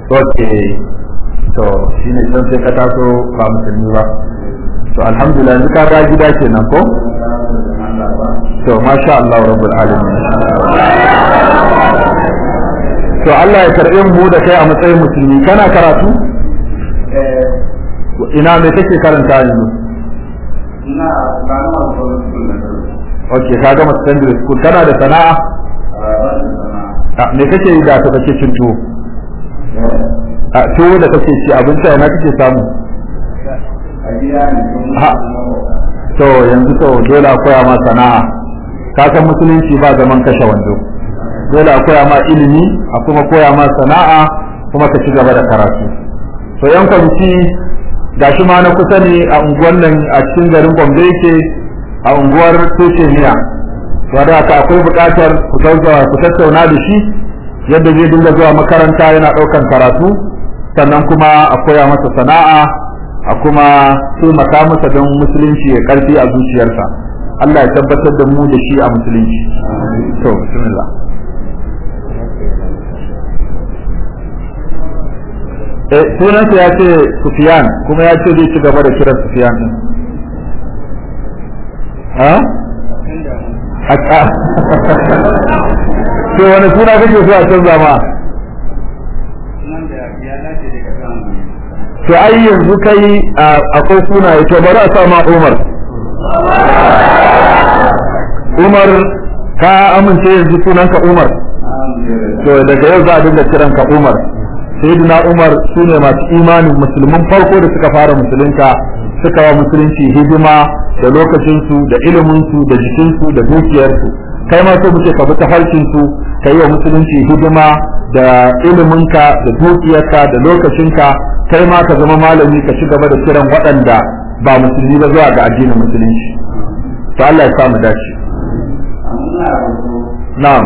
ok to shine can sai ka taso ba musulmi ba to alhamdulillah yanzu ka ga gida kenan ko to masha Allah rabbul alamin to Allah ya karbe mu da kai a matsayin musulmi kana karatu ina me kake karanta yanzu ina ba na wasu okay ka gama secondary school kana da sana'a me kake yi da ta kake cin tuwo a tuwo da kake ci abinci a ina kake samu ha to yanzu to dole a koya ma sana'a ka san musulunci ba zaman kashe wando dole a koya ma ilimi a kuma koya ma sana'a kuma ka ci gaba da karatu to yan kwanci gashi ma na kusa ne a unguwar nan a cikin garin Gombe yake a unguwar Tusheniya wadda haka akwai buƙatar ku zauzawa ku tattauna da shi yadda zai dinga zuwa makaranta yana ɗaukan karatu sannan kuma a koya masa sana'a a kuma taimaka masa don musulunci ya karfi a zuciyarsa Allah ya tabbatar da mu da shi a musulunci to bismillah eh sunansa ya ce Sufyan kuma ya ce zai ci gaba da kiran Sufyan din ha haka to wani suna kake so a canza ma to ai yanzu kai akwai sunaye to bari a sa ma Umar Umar ka amince yanzu sunanka Umar to daga yau za a dinga kiranka Umar sayyidina Umar sune masu imanin musulmin farko da suka fara musulunta suka wa musulunci hidima da lokacinsu da iliminsu da jikinsu da dukiyarsu kai ma so muke ka bi tafarkinsu ka yi wa musulunci hidima da iliminka da dukiyarka da lokacinka kai ma ka zama malami ka ci gaba da kiran waɗanda ba musulmi ba zuwa ga addinin musulunci to Allah ya samu dace na'am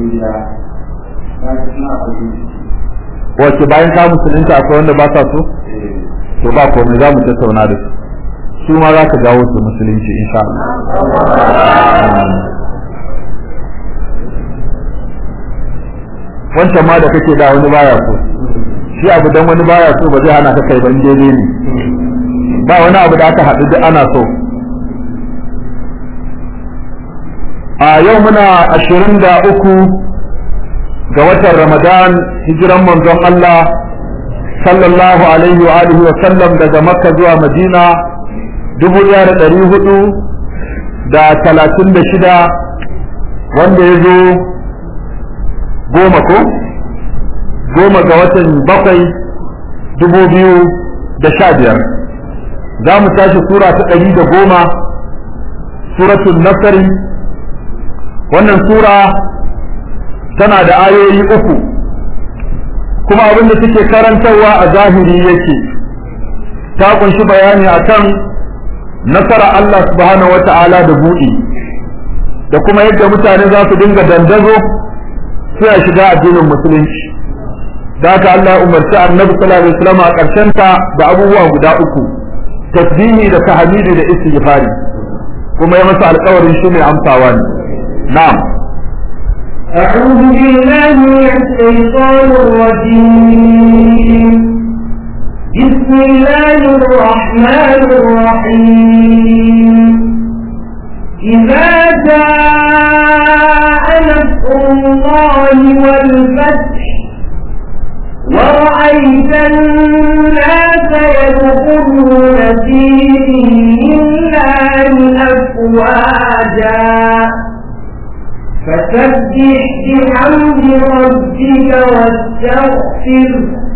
wace bayan ka musulunta akwai wanda ba sa so to ba komai za mu tattauna da su su ma za ka jawo su musulunci insha Allah wancan ma da kake da wani baya so shi abu dan wani baya so ba zai hana ka kai ban daidai ne ba wani abu da aka haɗu duk ana so a yau muna ashirin da uku ga watan ramadan hijiran manzon Allah sallallahu alaihi wa alihi wa sallam daga makka zuwa madina dubu ɗaya da ɗari hudu da talatin da shida wanda ya zo goma ko goma ga watan bakwai dubu biyu da sha biyar za mu tashi sura ta ɗari da goma suratul nasari wannan sura tana da ayoyi uku kuma abin da suke karantarwa a zahiri yake ta kunshi bayani akan nasara Allah subhanahu wata'ala da buɗi da kuma yadda mutane za su dinga dandazo suna shiga addinin musulunci da haka Allah ya umarci annabi sallallahu alaihi wasallam a ƙarshen ta da abubuwa guda uku tasbihi da tahmidi da istighfari kuma ya masa alƙawarin shi ne amsawa ne na'am أعوذ بالله من الشيطان الرجيم بسم الله الرحمن الرحيم إذا جاء نصر الله والفتح ورأيت الناس يدخلون في دين الله أفواجا فسبح بحمد ربك واستغفر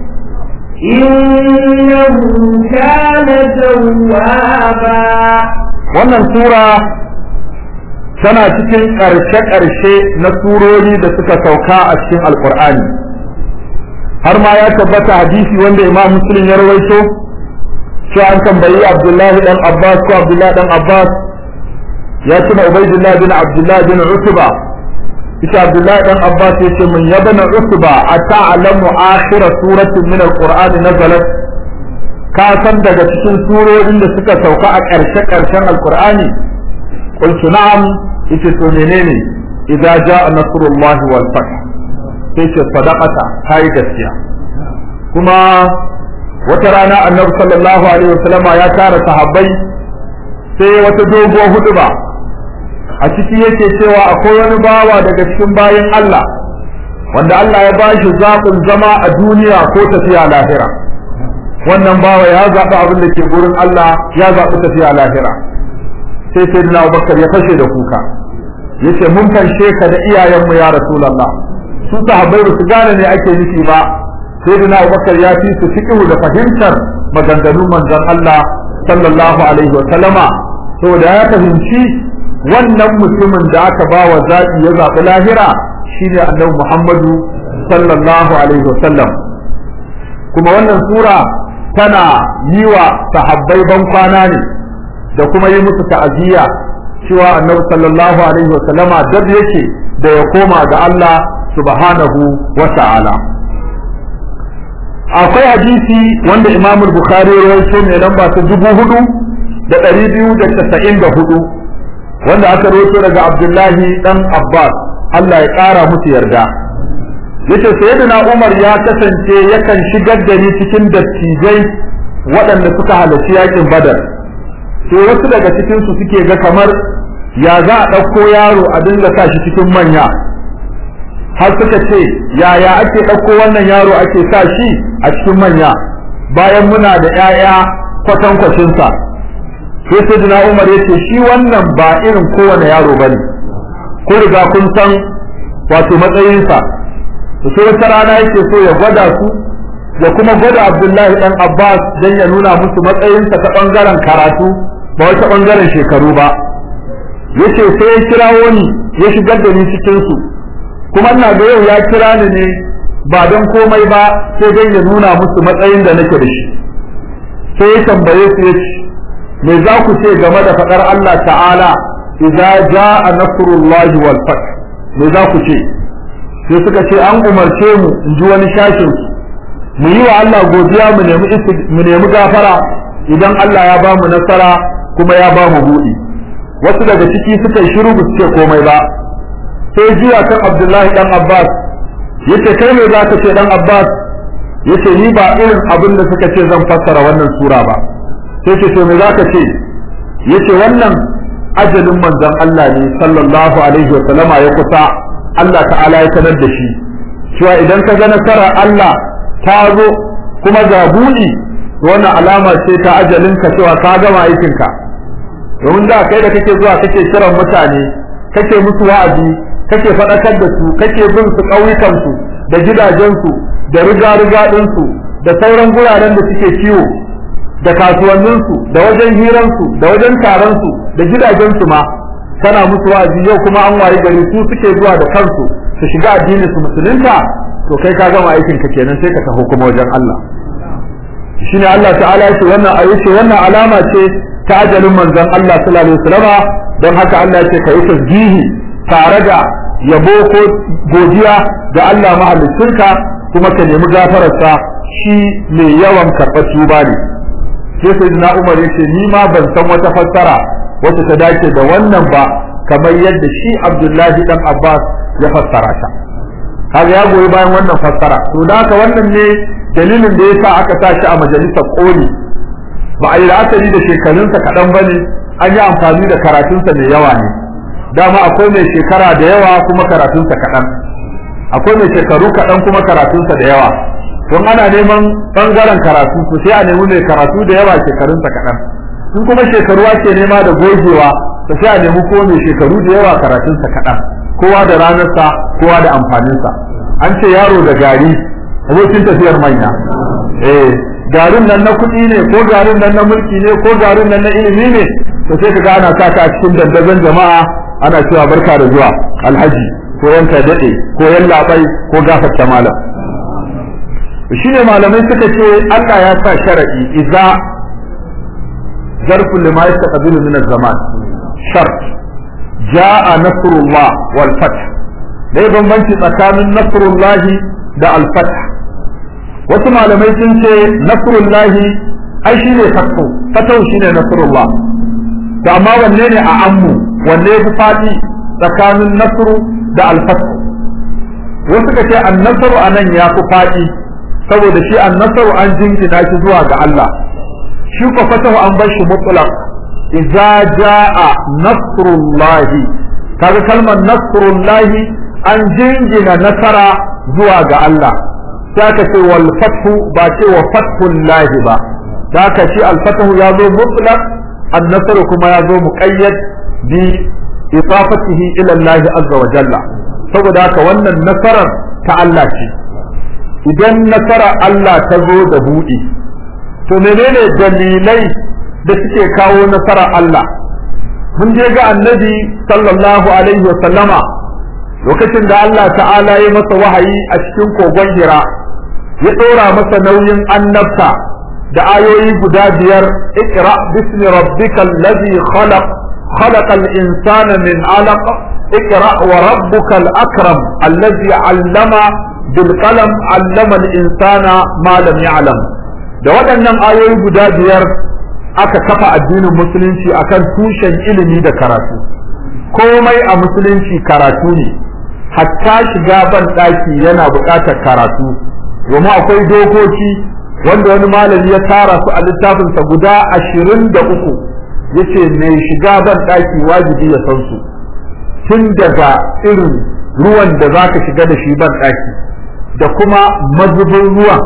إنه كان توابا wannan sura tana cikin ƙarshe-ƙarshe na surori da suka sauka a cikin alkur'ani har ma ya tabbata hadisi wanda imam muslim ya rawaito cewa an tambayi abdullahi dan abbas ko abdullahi dan abbas ya tuna ubaidullah bin abdullahi bin utba ita abdullahi dan abbas ya ce mun yabana utba ata'lamu akhira suratin min alqur'ani nazalat ka san daga cikin surorin da suka sauka a ƙarshe ƙarshen alqur'ani qultu na'am ita to menene idza jaa nasrullahi wal fath sai ce sadaqata kai gaskiya kuma wata rana annabi sallallahu alaihi wasallama ya tara sahabbai sai wata doguwar huduba a ciki yake cewa akwai wani bawa daga cikin bayan Allah wanda Allah ya ba shi zaɓin zama a duniya ko tafiya lahira wannan bawa ya zaɓi abin da ke gurin Allah ya zaɓi tafiya lahira sai sai na Abubakar ya fashe da kuka yace mun fanshe ka da iyayenmu ya Rasulullah su sahabbai ba su gane ne ake nufi ba sai da Abubakar ya fi su fiqhu da fahimtar maganganun manzon Allah sallallahu alaihi wa sallama saboda ya fahimci wannan mutumin da aka ba wa zaɓi ya zaɓi lahira shine annabi Muhammadu sallallahu alaihi wa sallam kuma wannan sura tana yi wa sahabbai ban kwana ne da kuma yi musu ta'aziyya cewa annabi sallallahu alaihi wa sallama dab yake da ya koma ga Allah subhanahu wa ta'ala akwai hadisi wanda Imam Bukhari ya rawaito mai lamba ta dubu hudu da ɗari biyu da casa'in da hudu wanda aka rawaito daga Abdullahi dan Abbas Allah ya ƙara musu yarda yace sayyidina Umar ya kasance yakan shigar da ni cikin dattijai waɗanda suka halarci yakin Badar sai wasu daga cikin su suke ga kamar ya za a ɗauko yaro a dinga sa shi cikin manya har suka ce yaya ake ɗauko wannan yaro ake sa shi a cikin manya bayan muna da ƴaƴa kwatankwacinsa sai sayyidina Umar yace shi wannan ba irin kowane yaro bane ko riga kun san wato matsayinsa to sai wata rana yake so ya gwada su ya kuma gwada Abdullahi dan Abbas dan ya nuna musu matsayinsa ta bangaren karatu ba wata bangaren shekaru ba yace sai ya kirawo ni ya shigar da ni cikin su kuma ina ga yau ya kira ni ne ba don komai ba sai dai ya nuna musu matsayin da nake da shi sai ya tambaye su yace me za ku ce game da faɗar Allah ta'ala idza jaa nasrullahi wal fath me za ku ce sai suka ce an umarce mu in ji wani shashin mu yi wa Allah godiya mu nemi mu nemi gafara idan Allah ya ba mu nasara kuma ya ba mu buɗi wasu daga ciki suka yi shiru su ce komai ba sai jiya kan Abdullahi dan Abbas yace kai me za ka ce dan Abbas yace ni ba irin abin da suka ce zan fassara wannan sura ba sai ce to me za ka ce yace wannan ajalin manzon Allah ne sallallahu alaihi wa sallama ya kusa Allah ta'ala ya sanar da shi cewa idan ka ga nasarar Allah ta zo kuma ga buɗi wannan alama ce ta ajalin ka cewa ka gama aikin ka domin da kai da kake zuwa kake kiran mutane kake musu wa'azi kake faɗakar da su kake bin su ƙauyukan su da gidajen su da riga-riga ɗin su da sauran guraren da suke kiwo da kasuwanninsu da wajen hiransu da wajen taronsu da gidajensu ma kana musu wa'azi yau kuma an waye gari su suke zuwa da kansu su shiga addinin su musulunta to kai ka gama aikin ka kenan sai ka taho kuma wajen Allah shine Allah ta'ala yace wannan ayyuce wannan alama ce ta ajalin manzon Allah sallallahu alaihi wasallam don haka Allah yace kai tasbihi tare da yabo ko godiya ga Allah mahaliccinka kuma ka nemi gafararsa shi mai yawan karɓar tuba ne sai sayyidina Umar yace ni ma ban san wata fassara wacce ta dace da wannan ba kamar yadda shi Abdullahi dan Abbas ya fassara ta kaga ya goyi bayan wannan fassara to da haka wannan ne dalilin da yasa aka sa shi a majalisar koli ba a yi la'akari da shekarunsa kaɗan ba ne an yi amfani da karatunsa mai yawa ne dama akwai mai shekara da yawa kuma karatunsa kaɗan akwai mai shekaru kaɗan kuma karatunsa da yawa don ana neman ɓangaren karatu to sai a nemi mai karatu da yawa shekarunsa kaɗan in kuma shekaru ake nema da gogewa to sai a nemi ko mai shekaru da yawa karatunsa kaɗan kowa da ranarsa kowa da amfaninsa an ce yaro da gari abokin tafiyar manya eh garin nan na kuɗi ne ko garin nan na mulki ne ko garin nan na ilimi ne to sai kaga ana sa a cikin dandazon jama'a ana cewa barka da zuwa alhaji ko yanka daɗe ko yan labai ko gafarta malam shine malamai suka ce Allah ya sa sharadi idza zarfu lima yastaqbilu min az-zaman shart jaa nasrullah wal fath dai bambanci tsakanin nasrullahi da al fath wasu malamai sun ce nasrullahi ai shine fathu fathu shine nasrullah to amma wanne ne a ammu wanne ya fi fadi tsakanin nasru da al fath wasu ka ce an nasru anan ya fi fadi saboda shi annasaru an jingina shi zuwa ga Allah shi ko fatahu an bar shi mutlaq idza jaa nasrullahi kaga kalmar nasrullahi an jingina nasara zuwa ga Allah sai ka ce wal fathu ba ce wa fathullahi ba da ka shi al fathu ya zo mutlaq an nasaru kuma ya zo muqayyad bi idafatihi ila Allah azza wa jalla saboda haka wannan nasarar ta Allah ce idan nasara Allah ta zo da buɗi to menene dalilai da suke kawo nasara Allah mun je ga annabi sallallahu alaihi wa sallama lokacin da Allah ta'ala ya masa wahayi a cikin kogon hira ya ɗora masa nauyin annabta da ayoyi guda biyar ikra bismi rabbikal ladhi khalaq khalaqal insana min alaq ikra wa rabbukal akram alladhi 'allama bil qalam 'allama al insana ma lam ya'lam da waɗannan ayoyi guda biyar aka kafa addinin musulunci akan tushen ilimi da karatu komai a musulunci karatu ne hatta shiga ban ɗaki yana buƙatar karatu domin akwai dokoki wanda wani malami ya tara su a littafinsa guda ashirin da uku yace mai shiga ban ɗaki wajibi ya san su tun daga irin ruwan da za ka shiga da shi ban ɗaki da kuma mazubin ruwan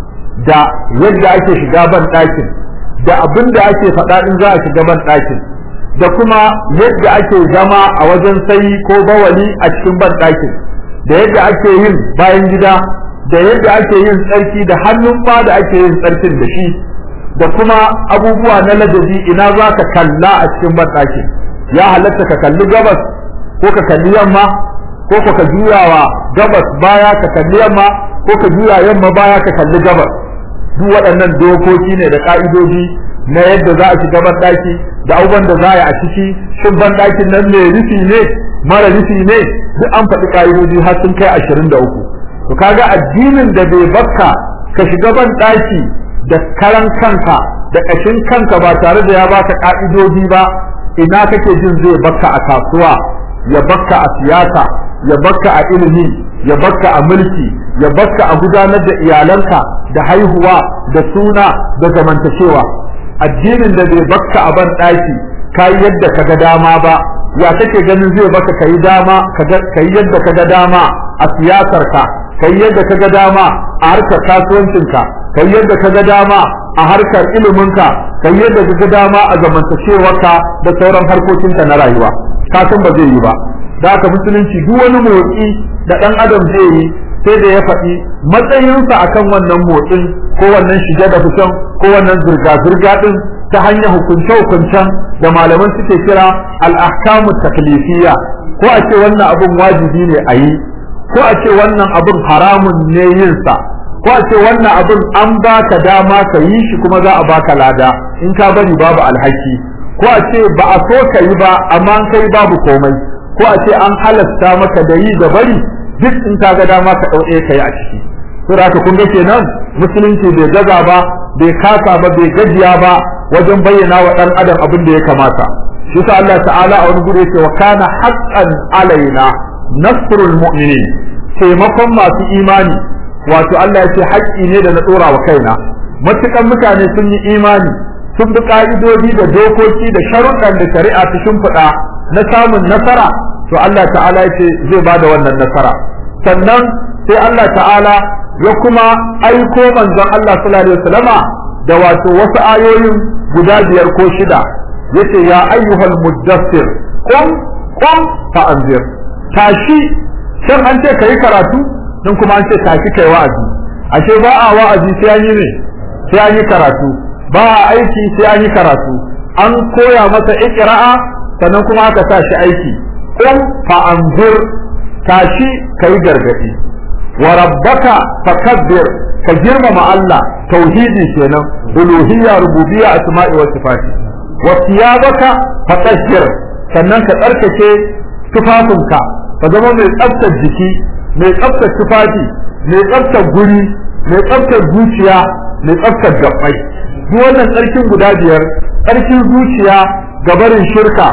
da yadda ake shiga ban ɗakin da abin da ake faɗa in za a shiga ban ɗakin da kuma yadda ake zama a wajen sayi ko bawali a cikin ban ɗakin da yadda ake yin bayan gida da yadda ake yin tsarki da hannun ba da ake yin tsarkin da shi da kuma abubuwa na ladabi ina za ka kalla a cikin ban ɗakin ya halatta ka kalli gabas ko ka kalli yamma ko ka juyawa gabas baya ka kalli yamma ko ka juya yamma baya ka kalli gabas duk waɗannan dokoki ne da ƙa'idoji na yadda za a shiga banɗaki da abubuwan da za a yi a ciki shin banɗakin nan mai rufi ne mara rufi ne duk an faɗi ƙa'idoji har sun kai ashirin da uku to kaga addinin da bai bakka ka shiga banɗaki da karan kanka da ƙashin kanka ba tare da ya baka ƙa'idoji ba ina kake jin zai bakka a kasuwa ya bakka a siyasa ya bakka a ilimi ya bakka a mulki ya bakka a gudanar da iyalanka da haihuwa da suna da zamantakewa addinin da bai bakka a ban ɗaki ka yi yadda ka ga dama ba ya kake ganin zai baka ka yi dama ka yi yadda ka ga dama a siyasarka ka yi yadda ka ga dama a harkar kasuwancinka ka yi yadda ka ga dama a harkar iliminka ka yi yadda ka ga dama a zamantakewarka da sauran harkokinka na rayuwa ka san ba zai yi ba da haka musulunci duk wani motsi da ɗan adam zai yi sai da ya faɗi matsayinsa akan wannan motsin ko wannan shige da fitan ko wannan zirga-zirga ɗin ta hanyar hukunce-hukuncen da malaman suke kira al'ahkamu taklifiyya ko a ce wannan abun wajibi ne a yi ko a ce wannan abun haramun ne yinsa ko a ce wannan abun an baka dama ka yi shi kuma za a baka lada in ka bari babu alhaki ko a ce ba a so ka yi ba amma an kai babu komai ko a ce an halasta maka da yi da bari duk in ka ga dama ka ɗauke ka yi a ciki to da kun ga kenan musulunci bai gaza ba bai kasa ba bai gajiya ba wajen bayyana wa ɗan adam abin da ya kamata shi sa Allah ta'ala a wani guri yake wa kana haqqan alaina nasrul mu'minin taimakon masu imani wato Allah ya ce haƙƙi ne da na ɗora wa kaina matukan mutane sun yi imani sun bi ka'idodi da dokoki da sharuɗan da shari'a ta shimfiɗa na samun nasara to Allah ta'ala ya ce zai ba da wannan nasara sannan sai Allah ta'ala ya kuma aiko manzon Allah sallallahu alaihi wasallama da wato wasu ayoyin guda biyar ko shida yace ya ayyuhal muddassir qum qum fa anzir tashi shan an ce kai karatu din kuma an ce tashi kai wa'azi ashe ba a wa'azi sai an yi ne sai an yi karatu ba a aiki sai an yi karatu an koya masa ikra'a sannan kuma aka sa shi aiki qum fa anzir tashi kai gargadi wa rabbaka fakabbir ka girmama Allah tauhidi kenan uluhiyya rububiyya asma'i wa sifati wa thiyabaka fatahhir sannan ka tsarkake tufafinka ka zama mai tsaftar jiki mai tsaftar tufafi mai tsaftar guri mai tsaftar zuciya mai tsaftar gabbai duk wannan tsarkin guda biyar tsarkin zuciya gabarin shirka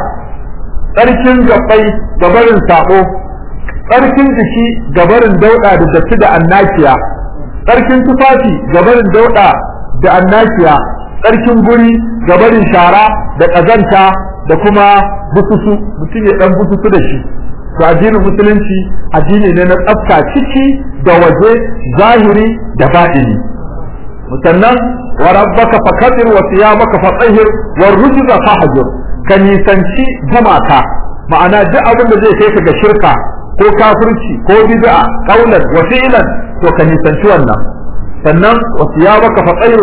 tsarkin gabbai gabarin sabo tsarkin jiki gabarin dauda da datti da annakiya tsarkin tufafi gabarin dauda da annashiya tsarkin guri gabarin shara da ƙazanta da kuma bususu mutum ya dan bususu da shi to addinin musulunci addini ne na tsafta ciki da waje zahiri da baɗini musannan wa rabbaka fakadir wa siyamaka fatahhir wa rujza fahjur ka nisanci jamaka ma'ana duk abin da zai kai ka ga shirka ko kafirci ko bid'a qaulan wa fi'lan to ka nisanci wannan sannan wa siyamaka fatahhir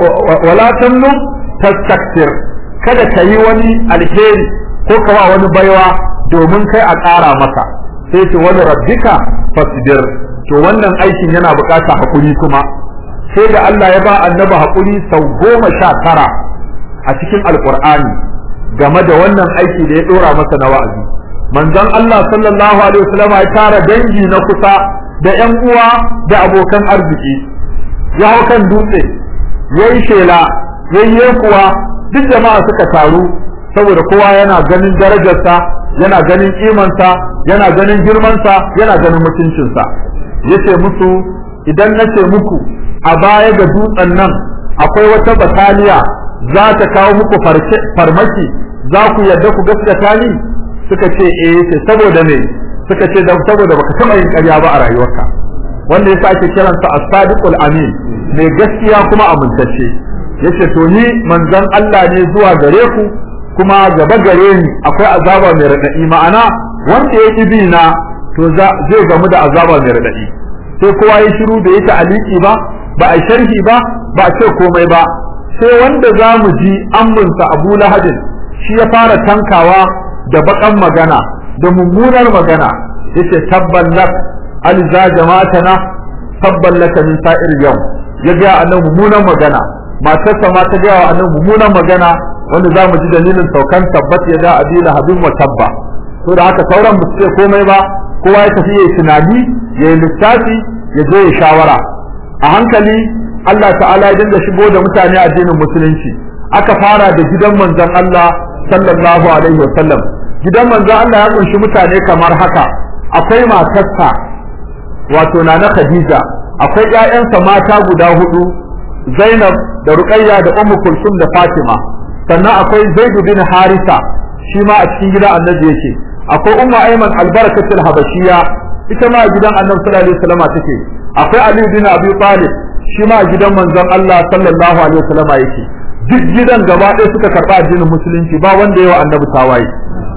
wa la tamnu tastakthir kada ka yi wani alheri ko ka wa wani baiwa domin kai a ƙara maka sai ce wani rabbika fasbir to wannan aikin yana buƙatar hakuri kuma sai da Allah ya ba annabi hakuri sau goma sha tara a cikin alƙur'ani game da wannan aiki da ya ɗora masa na wa'azi manzon Allah sallallahu alaihi wasallam ya tara dangi na kusa da ƴan uwa da abokan arziki ya hau kan dutse yayi shela yayi kuwa duk jama'a suka taru saboda kowa yana ganin darajarsa yana ganin kimansa yana ganin girmansa yana ganin mutuncinsa yace musu idan nace muku a baya ga dutsen nan akwai wata bataliya za ta kawo muku farmaki za ku yarda ku gaskata ni suka ce eh ce saboda me suka ce dan saboda baka taba yin ƙarya ba a rayuwarka wanda yasa ake kiransa as-sadiqul amin mai gaskiya kuma amintacce yace to ni manzon Allah ne zuwa gare ku kuma gaba gare ni akwai azaba mai radadi ma'ana wanda ya bi na to zai gamu da azaba mai radadi sai kowa ya shiru da yake aliki ba ba a sharhi ba ba a ce komai ba sai wanda za mu ji amminsa Abu Lahadin shi ya fara tankawa da bakan magana da mummunar magana yace tabban lak alza jama'atana tabban laka min sa'ir yau ya ga annabi mummunan magana matarsa ma ta ga annabi mummunan magana wanda za mu ji dalilin saukan tabbat ya ga abila habin wa tabba to da haka sauran ba su ce komai ba kowa ya tafi yayi tunani yayi lissafi ya je ya shawara a hankali Allah ta'ala ya dinga shigo da mutane addinin musulunci aka fara da gidan manzon Allah sallallahu alaihi wa sallam gidan manzon Allah ya kunshi mutane kamar haka akwai matarsa wato nana Khadija akwai ƴaƴansa mata guda hudu Zainab da Ruqayya da Ummu Kulsum da Fatima sannan akwai Zaid bin Harisa shi ma a cikin gidan Annabi yake akwai Ummu Ayman albarakatul Habashiya ita ma a gidan Annabi sallallahu alaihi wasallam take akwai Ali bin Abi Talib shi ma a gidan manzon Allah sallallahu alaihi wasallam yake duk gidan gaba ɗaya suka karɓa addinin musulunci ba wanda yawa Annabi tawaye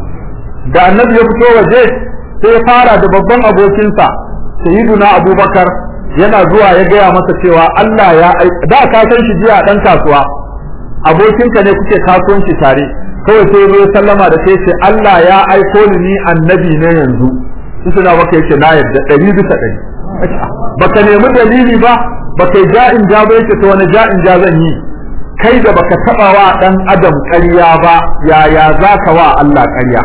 da Annabi ya fito waje sai ya fara da babban abokinsa Sayyiduna Abubakar yana zuwa ya gaya masa cewa Allah ya da ka san shi jiya dan kasuwa abokinka ne kuke kasuwanci tare kawai sai ya sallama da sai ce Allah ya aiko ni ni annabi ne yanzu su suna maka yake na yarda ɗari bisa ɗari baka nemi dalili ba baka yi ja'in ja ba yake to wani ja'in ja zan yi kai da baka taba wa dan adam ƙarya ba yaya zaka wa Allah ƙarya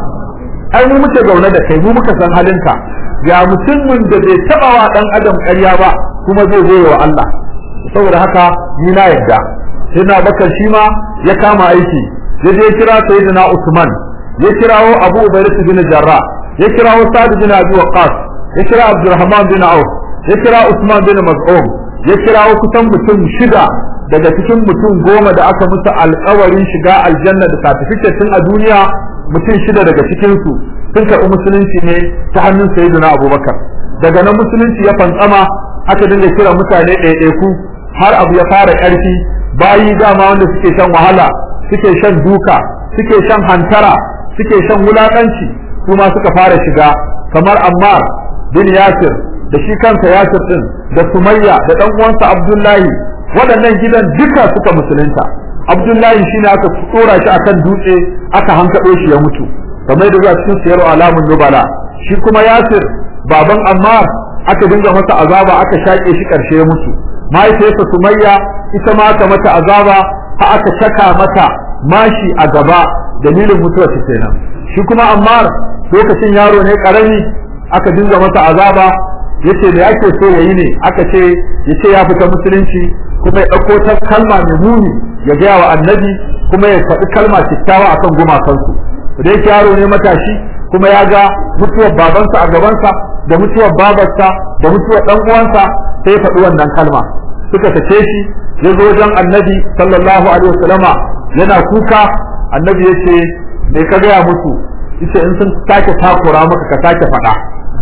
ai mu muke zaune da kai mu muka san halinka ga mutumin da bai taba wa dan adam ƙarya ba kuma zai zo wa Allah saboda haka ni na yarda sai na bakar shi ma ya kama aiki ya je kira sayyidina Usman ya kirawo Abu Ubaidah bin Jarrah ya kirawo Sa'd bin Abi Waqqas ya kira Abdurrahman bin Auf ya kira Usman bin Mas'ud ya kirawo kusan mutum shida daga cikin mutum goma da aka musu alƙawarin shiga aljanna da certificate tun a duniya mutum shida daga cikin su sun karɓi musulunci ne ta hannun sayyidina Abubakar daga nan musulunci ya fantsama aka dinga kira mutane ɗaiɗaiku har abu ya fara ƙarfi bayi dama wanda suke shan wahala suke shan duka suke shan hantara suke shan wulaƙanci su ma suka fara shiga kamar Ammar bin Yasir da shi kansa Yasir din da Sumayya da dan uwansa Abdullahi waɗannan gidan duka suka musulunta Abdullahi shine aka tsora shi akan dutse aka hankaɗo shi ya mutu kamar da zuwa cikin siyar alamun nubala shi kuma Yasir baban Ammar aka dinga masa azaba aka shaƙe shi ƙarshe ya mutu mahaifiyarsa Sumayya ita ma aka mata azaba ha aka saka mata mashi a gaba dalilin mutuwar ta kenan shi kuma Ammar lokacin yaro ne karami aka dinga masa azaba yace da yake so yayi ne aka ce yace ya fita musulunci kuma ya dauko ta kalma mai muni ya ga wa annabi kuma ya faɗi kalma kyakkyawa akan gumakansu da yake yaro ne matashi kuma ya ga mutuwar babansa a gabansa da mutuwar babarsa da mutuwar dan uwansa sai ya faɗi wannan kalma suka sake shi ya zo wajen annabi sallallahu alaihi wasallama yana kuka annabi ya ce me ka gaya musu yace in sun sake takura maka ka sake faɗa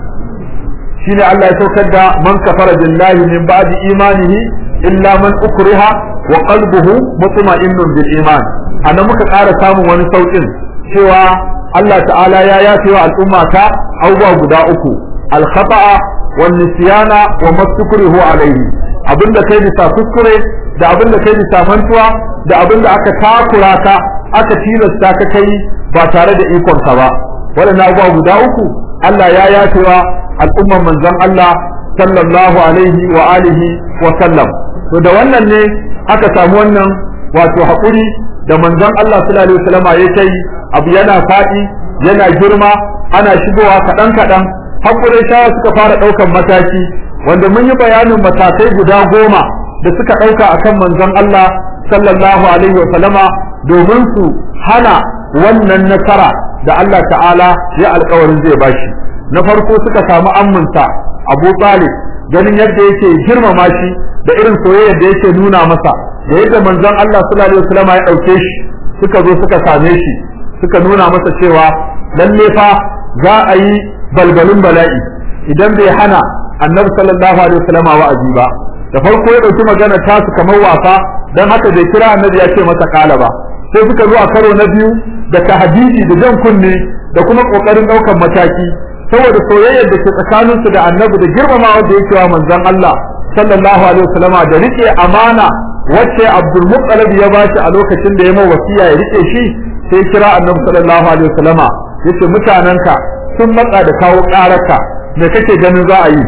shine Allah ya saukar da man kafara billahi min ba'di imanihi illa man ukriha wa qalbuhu mutma'innun bil iman anan muka ƙara samun wani saukin cewa Allah ta'ala ya yafe wa al'umma ta abubuwa guda uku al-khata'a wan nisyana wa mastukrihu alayhi abinda kai bisa kuskure da abinda kai bisa mantuwa da abinda aka takura ka aka tilasta ka kai ba tare da ikon ka ba waɗannan abubuwa guda uku Allah ya yafe wa al'umman manzon Allah sallallahu alaihi wa alihi wa sallam to da wannan ne aka samu wannan wato haƙuri da manzon Allah sallallahu alaihi wasallama ya kai abu yana faɗi yana girma ana shigowa kaɗan kaɗan haƙurin shawa suka fara ɗaukan mataki wanda mun yi bayanin matakai guda goma da suka ɗauka akan manzon Allah sallallahu alaihi wasallama domin su hana wannan nasara da Allah ta'ala ya alƙawarin zai bashi na farko suka samu amminsa Abu Talib ganin yadda yake girmama shi da irin soyayya da yake nuna masa da yadda manzon Allah sallallahu alaihi wasallam ya dauke shi suka zo suka same shi suka nuna masa cewa lalle fa za a yi balbalin bala'i idan bai hana annabi sallallahu alaihi wasallam wa'azi ba da farko ya dauki magana ta su kamar wasa dan haka bai kira annabi ya ce masa kala ba sai suka zo a karo na biyu da tahdidi da jan kunne da kuma kokarin daukan mataki saboda soyayyar da ke tsakaninsu da annabi da girmamawa da yake wa manzon Allah sallallahu alaihi wasallama da rike amana wacce Abdul Muttalib ya bashi a lokacin da ya mai wasiya ya rike shi sai kira annabi sallallahu alaihi wasallama yace mutananka sun matsa da kawo karaka me kake ganin za a yi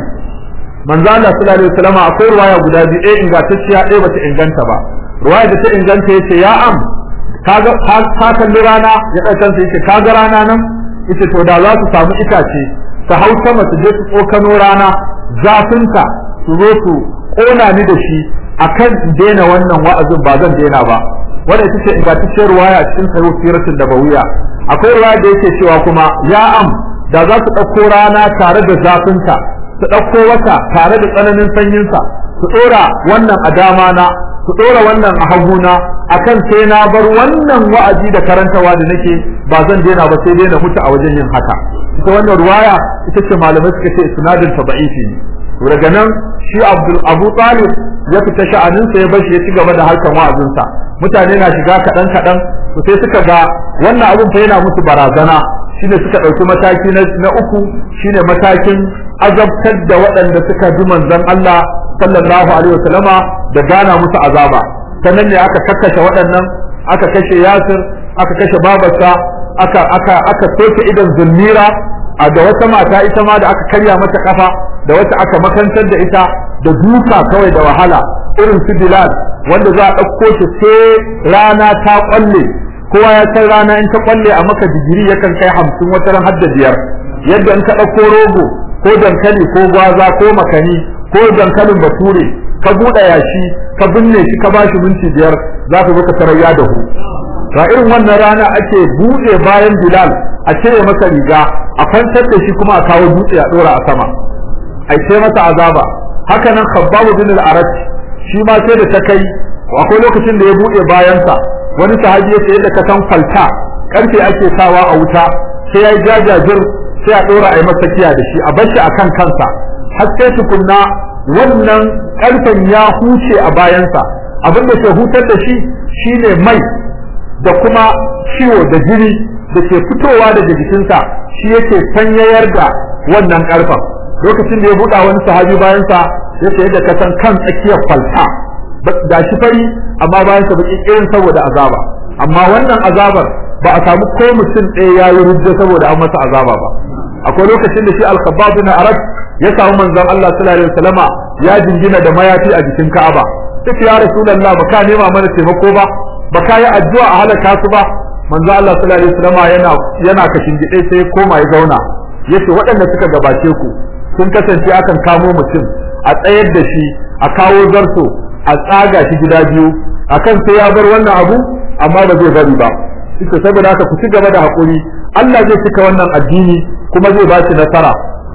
manzo Allah sallallahu alaihi wasallama akwai ruwaya guda biyu ɗaya ingantacciya ɗaya bata inganta ba ruwaya da ta inganta yace ya am kaga ka kalli rana ya ɗaukan sai yace kaga rana nan ita to da za su samu itace su hau sama su je su tsokano rana zafinta su zo su ƙona ni da shi akan daina wannan wa'azin ba zan daina ba wanda ita ce ingantacciyar ruwaya cikin sahih siratul nabawiya akwai ruwaya da yake cewa kuma ya am da za su ɗauko rana tare da zafinta su ɗauko wata tare da tsananin sanyinsa su ɗora wannan a dama na su ɗora wannan a haguna akan sai na bar wannan wa'azi da karantawa da nake ba zan daina ba sai daina mutu a wajen yin haka ita wannan ruwaya ita ce malamai suka ce isnadin ta ba'ifi ne to daga nan shi Abdul Abu Talib ya fita sha'anin sa ya bar shi ya ci gaba da harkan wa'azin sa mutane na shiga kadan kadan to sai suka ga wannan abun fa yana musu barazana shine suka dauki mataki na uku shine matakin azabtar da waɗanda suka bi manzon Allah sallallahu alaihi wasallama da gana musu azaba sannan ne aka kakkashe waɗannan aka kashe Yasir aka kashe babarsa aka aka aka soke idan zulmira a da wata mata ita ma da aka karya mata kafa da wata aka makantar da ita da duka kawai da wahala irin su Bilal wanda za a ɗauko shi sai rana ta kwalle kowa ya san rana in ta kwalle a maka digiri yakan kai hamsin wata ran hadda biyar yadda in ka ɗauko rogo ko dankali ko gwaza ko makani ko dankalin bature ka buɗe yashi ka binne shi ka bashi minti biyar za ka zo ka tarar ya dahu ga irin wannan rana ake buɗe bayan Bilal a cire masa riga a kwantar da shi kuma a kawo dutse a ɗora a sama a ce masa azaba haka nan Khabbab bin al-Arat shi ma sai da ta kai akwai lokacin da ya buɗe bayansa wani sahabi ya ce yadda ka san falta karfe ake sawa a wuta sai ya jajajir sai a ɗora a yi masa kiya da shi a bar shi akan kansa har sai tukunna wannan karfen ya huce a bayansa abin da ke hutar da shi shine mai da kuma ciwo da jini da ke fitowa daga jikinsa shi yake sanyayar da wannan karfen lokacin da ya buɗa wani sahabi bayansa ya ce yadda ka san kan tsakiyar falta da shi fari amma bayansa baki irin saboda azaba amma wannan azabar ba a samu ko mutum ɗaya ya yi rujja saboda an masa azaba ba akwai lokacin da shi al-khabbab bin arab ya samu manzon Allah sallallahu alaihi wasallama ya jingina da mayafi a jikin Ka'aba sai ya rasulullah ba ka nema mana taimako ba ba ka yi addu'a a halaka su ba manzon Allah sallallahu alaihi wasallama yana yana kashin gide sai koma ya zauna yace waɗanda suka gabace ku sun kasance akan kamo mutum a tsayar da shi a kawo zarto a tsaga shi gida biyu akan sai ya bar wannan abu amma ba zai bari ba ita saboda haka ku ci gaba da hakuri Allah zai cika wannan addini kuma zai ba shi nasara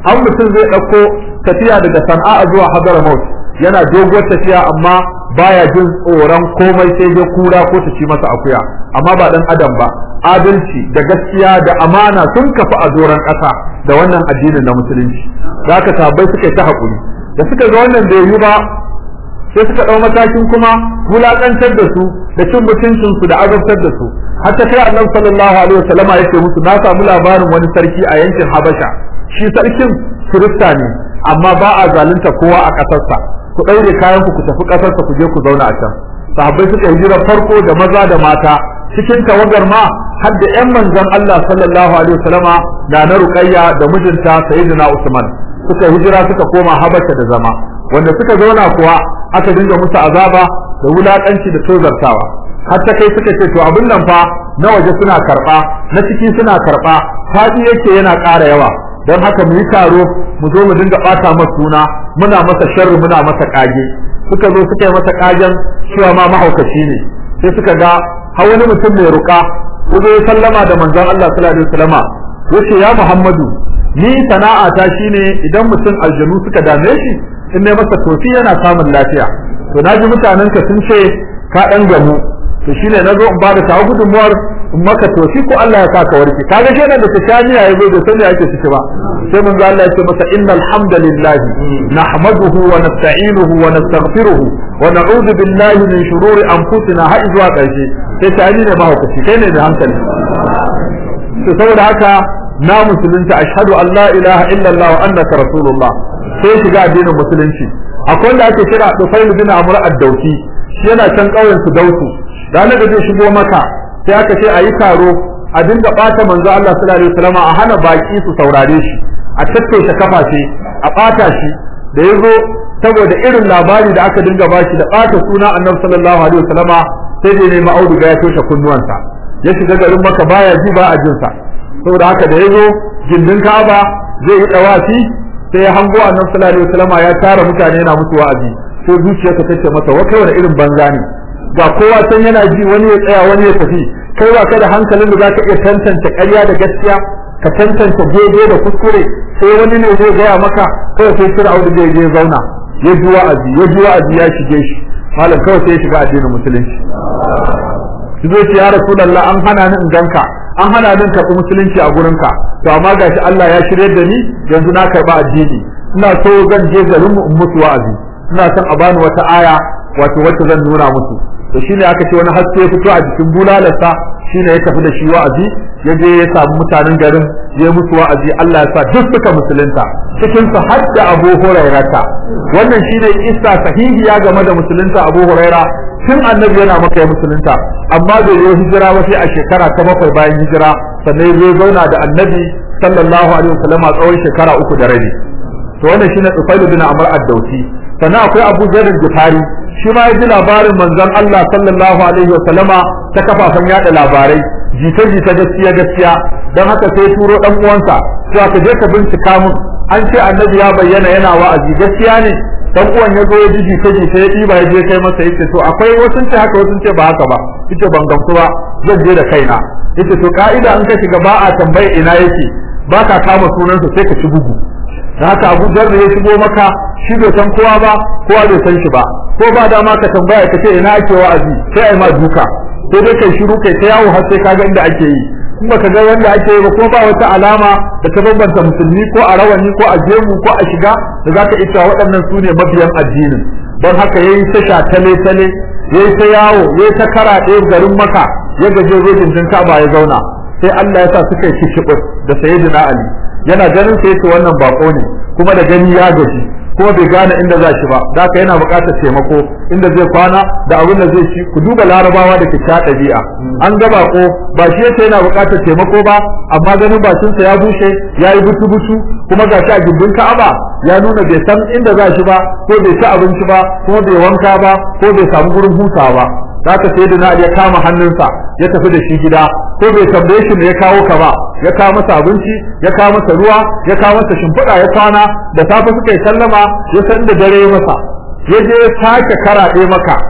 an mutum zai ɗauko tafiya daga sana'a zuwa hadramaut yana doguwar tafiya amma baya jin tsoron komai sai dai kura ko ta ci masa akuya amma ba dan adam ba adalci da gaskiya da amana sun kafa a doron ƙasa da wannan addinin na musulunci za ka sabai suka yi ta haƙuri da suka ga wannan bai yi ba sai suka ɗau matakin kuma wulaƙantar da su da cin mutuncin su da azabtar da su har ta kai annabi sallallahu alaihi wasallam ya ce musu na samu labarin wani sarki a yankin Habasha shi sarkin Kirista ne amma ba a zalunta kowa a ƙasarsa ku ɗaure kayan ku ku tafi ƙasarsa ku je ku zauna a can sahabbai suka hijira farko da maza da mata cikin tawagar ma har da ƴan manzon Allah sallallahu alaihi wasallama da na Ruqayya da mijinta Sayyidina Usman suka hijira suka koma Habasha da zama wanda suka zauna kuwa aka dinga musu azaba da wulakanci da tozartawa har ta kai suka ce to abin nan fa na waje suna karba na ciki suna karba fadi yake yana ƙara yawa don haka mu yi taro mu zo mu dinga ɓata masa suna muna masa sharri muna masa kage suka zo suka yi masa kagen cewa ma mahaukaci ne sai suka ga har wani mutum mai ruka ko ya sallama da manzon Allah sallallahu alaihi wasallama yace ya Muhammadu ni sana'a ta shine idan mutum aljanu suka dame shi in ne masa tofi yana samun lafiya to naji mutanen ka sun ce ka dan gamu to shine nazo in bada ta gudunmuwar in maka tofi ko Allah ya saka warke kaga kenan da tashaniya yazo da sani ake ciki ba sai mun ga Allah ya ce masa innal hamdalillah nahmaduhu wa nasta'inuhu wa nastaghfiruhu wa na'udhu billahi min shururi anfusina har zuwa ƙarshe sai tani ne mahaukaci kai ne da hankali to saboda haka na musulunta ashhadu an la ilaha illallah wa annaka rasulullah sai shiga addinin musulunci akwai wanda ake kira Tufail bin Amr ad-Dauki shi yana can ƙauyen su Dausu ranar da zai shigo maka sai aka ce ayi taro a dinga bata manzo Allah sallallahu alaihi wasallam a hana baki su saurare shi a tattaushe kafafe a bata shi da yazo saboda irin labari da aka dinga bashi da bata suna Annabi sallallahu alaihi wasallam sai dai ne ma'auduga ya toshe kunnuwansa ya shiga garin maka baya ji ba a jinsa saboda haka da yazo gindin Ka'aba zai yi dawafi sai ya hango annabi sallallahu alaihi wasallam ya tara mutane yana musu wa'azi sai zuciyarsa ta ce masa wa kai wani irin banza ne ga kowa san yana ji wani ya tsaya wani ya tafi kai ba ka da hankalin da zaka iya tantance ƙarya da gaskiya ka tantance daidai da kuskure sai wani ne zai gaya maka kawai sai Fir'aun da ya zauna ya ji wa'azi ya ji wa'azi ya shige shi malam kawai sai ya shiga addinin musulunci shi zai ce ya rasulullah an hana ni in ganka an hana ni karɓi musulunci a gurinka to amma gashi Allah ya shirye da ni yanzu na karɓi addini ina so zan je garin mu in musu wa'azi ina son a bani wata aya wato wacce zan nuna musu to shine aka ce wani haske ya fito a jikin bulalarsa shine ya tafi da shi wa'azi ya je ya samu mutanen garin ya musu wa'azi Allah ya sa duk suka musulunta cikin su har da Abu Hurairata wannan shine isa sahihiya game da musulunta Abu Huraira tun annabi yana maka ya musulunta amma bai yi hijira ba sai a shekara ta bakwai bayan hijira sannan ya zauna da annabi sallallahu alaihi wasallam a tsawon shekara uku da rabi to wannan shine Tufailu bin Amr ad-Dawsi sannan akwai Abu Zar al-Ghifari shi ma ya ji labarin manzon Allah sallallahu alaihi wasallama ta kafafen yada labarai jita jita gaskiya gaskiya dan haka sai turo dan uwansa to aka je ka bincika mun an ce annabi ya bayyana yana wa'azi gaskiya ne dan uwan ya zo ya ji jita jita ya diba ya je kai masa yace to akwai wasu ce haka wasu ce ba haka ba yace ban gamsu ba zan je da kaina yace to ka'ida an ka shiga ba a tambaye ina yake ba ka kama sunansa sai ka ci bugu da haka Abu Dharr ya shigo maka shi bai san kowa ba kowa bai san shi ba ko ba dama ka tambaya ka ce ina ake wa'azi sai ai ma duka sai dai kai shiru kai ta yawo har sai ka ga inda ake yi in baka ga wanda ake yi ba ko ba wata alama da ta bambanta musulmi ko a rawani ko a jemu ko a shiga da zaka ita waɗannan su ne mabiyan addinin don haka yayi ta sha tale tale yayi ta yawo yayi ta karaɗe garin maka ya gaje rojin din Ka'aba ya zauna sai Allah ya sa suka yi kishibus da sayyidina Ali yana ganin sai yace wannan bako ne kuma da gani ya gaji kuma bai gane inda za shi ba haka yana buƙatar taimako inda zai kwana da abin da zai ci ku duba larabawa da kika ɗabi'a an ga bako ba shi yace yana buƙatar taimako ba amma ganin bakinsa ya bushe ya yi butu butu kuma gashi a gindin Ka'aba ya nuna bai san inda za shi ba ko bai ci abinci ba kuma bai wanka ba ko bai samu gurin hutawa ba haka sai da ya kama hannunsa ya tafi da shi gida ko bai tambaye shi me ya kawo ka ba ya kawo masa abinci ya kawo masa ruwa ya kawo masa shimfiɗa ya kwana da safe suka yi sallama ya san da dare masa ya je ya sake karaɗe maka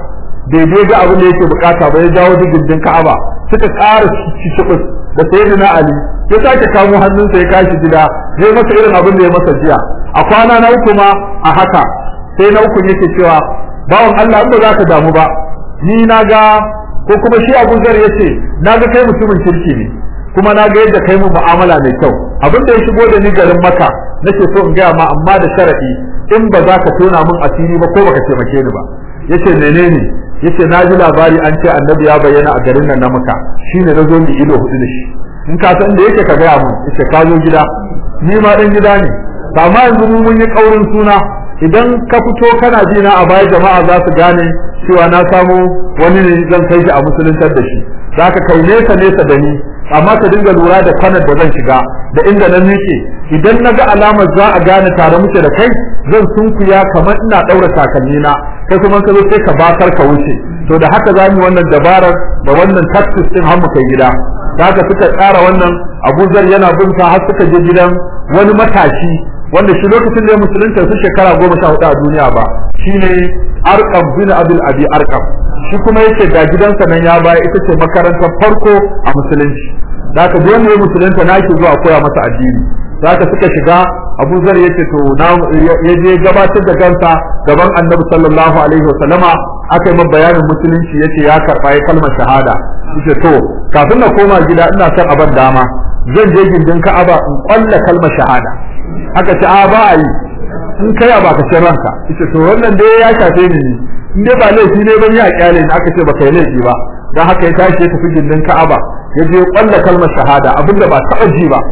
daidai ga abin da yake bukata ba ya jawo digindin Ka'aba suka ƙara cicibus da sayyidina Ali ya sake kamo hannunsa ya kashi gida ya masa irin abin da ya masa jiya a kwana na uku ma a haka sai na uku yake cewa bawan Allah in ba za ka damu ba ni na ga ko kuma shi Abu Zar yace na ga kai mutumin kirki ne kuma na ga yadda kai mu mu'amala mai kyau abin da ya shigo da ni garin Makka nake so in gaya ma amma da sharadi in ba za ka tona min asiri ba ko baka taimake ni ba yace menene yace na ji labari an ce annabi ya bayyana a garin nan na Makka shine na zo ni ido hudu da shi in ka san da yake ka gaya mun yace ka zo gida ni ma dan gida ne amma yanzu mu mun yi kaurin suna idan ka fito kana ji na a baya jama'a za su gane cewa na samu wani ne zan kai shi a musuluntar da shi za ka kai nesa nesa da ni amma ka dinga lura da kwanar da zan shiga da inda nan nake idan na ga alamar za a gane tare muke da kai zan sunkuya kamar ina ɗaura takalmi na kai kuma ka zo sai ka bakar ka wuce to da haka za mu wannan dabarar da wannan tactics din har mu kai gida da haka suka tsara wannan abuzar yana bin har suka je gidan wani matashi wanda shi lokacin da ya musulunta su shekara goma sha hudu a duniya ba shine arqam bin abul abi arqam shi kuma yake ga gidansa nan ya baya ita ce makarantar farko a musulunci da haka duk wanda ya musulunta na ke zuwa koya masa addini da haka suka shiga Abu Zar yace to na ya je gabatar da kansa gaban Annabi sallallahu alaihi wasallama aka yi bayanin musulunci yace ya karba ya kalmar shahada yace to kafin na koma gida ina son aban dama zan je gindin Ka'aba in kwalla kalmar shahada aka ce a ba a yi in kai ba ka ce ranka yace to wannan dai ya shafe ni in dai ba laifi ne ban ya kyale ni aka ce ba kai laifi ba dan haka ya tashi ya tafi gindin Ka'aba ya je kwalla kalmar shahada abinda ba taɓa ji ba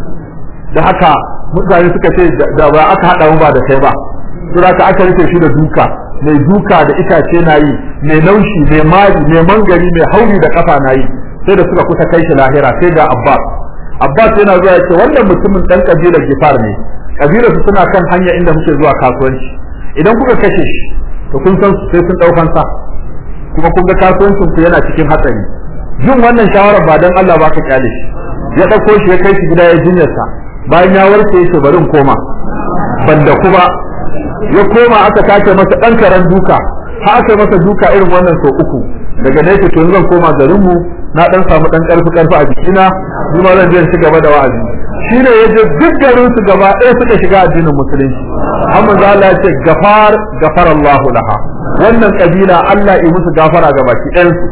da haka mutane suka ce da ba aka hada mu ba da kai ba sura ka aka rufe shi da duka mai duka da itace na yi mai naushi mai mari mai mangari mai hauri da kafa na yi sai da suka kusa kai shi lahira sai ga Abbas Abbas yana zuwa yace wannan mutumin dan kabilar Gifar ne kabilar su suna kan hanya inda muke zuwa kasuwanci idan kuka kashe shi to kun san sai sun daukan sa kuma kun ga kasuwancin ku yana cikin hatsari jin wannan shawarar ba dan Allah ba ka kyale shi ya dauko shi ya kai shi gida ya jinyarsa bayan ya warke yake barin koma banda kuma ya koma aka tace masa dan karan duka har aka masa duka irin wannan so uku daga nan to zan koma garin mu na dan samu dan karfi karfi a jikina ni ma zan je ci gaba da wa'azi shine yaje duk garin su gaba ɗaya suka shiga addinin musulunci amma za Allah ya ce gafar gafarallahu laha wannan kabila Allah ya musu gafara ga baki ɗayan su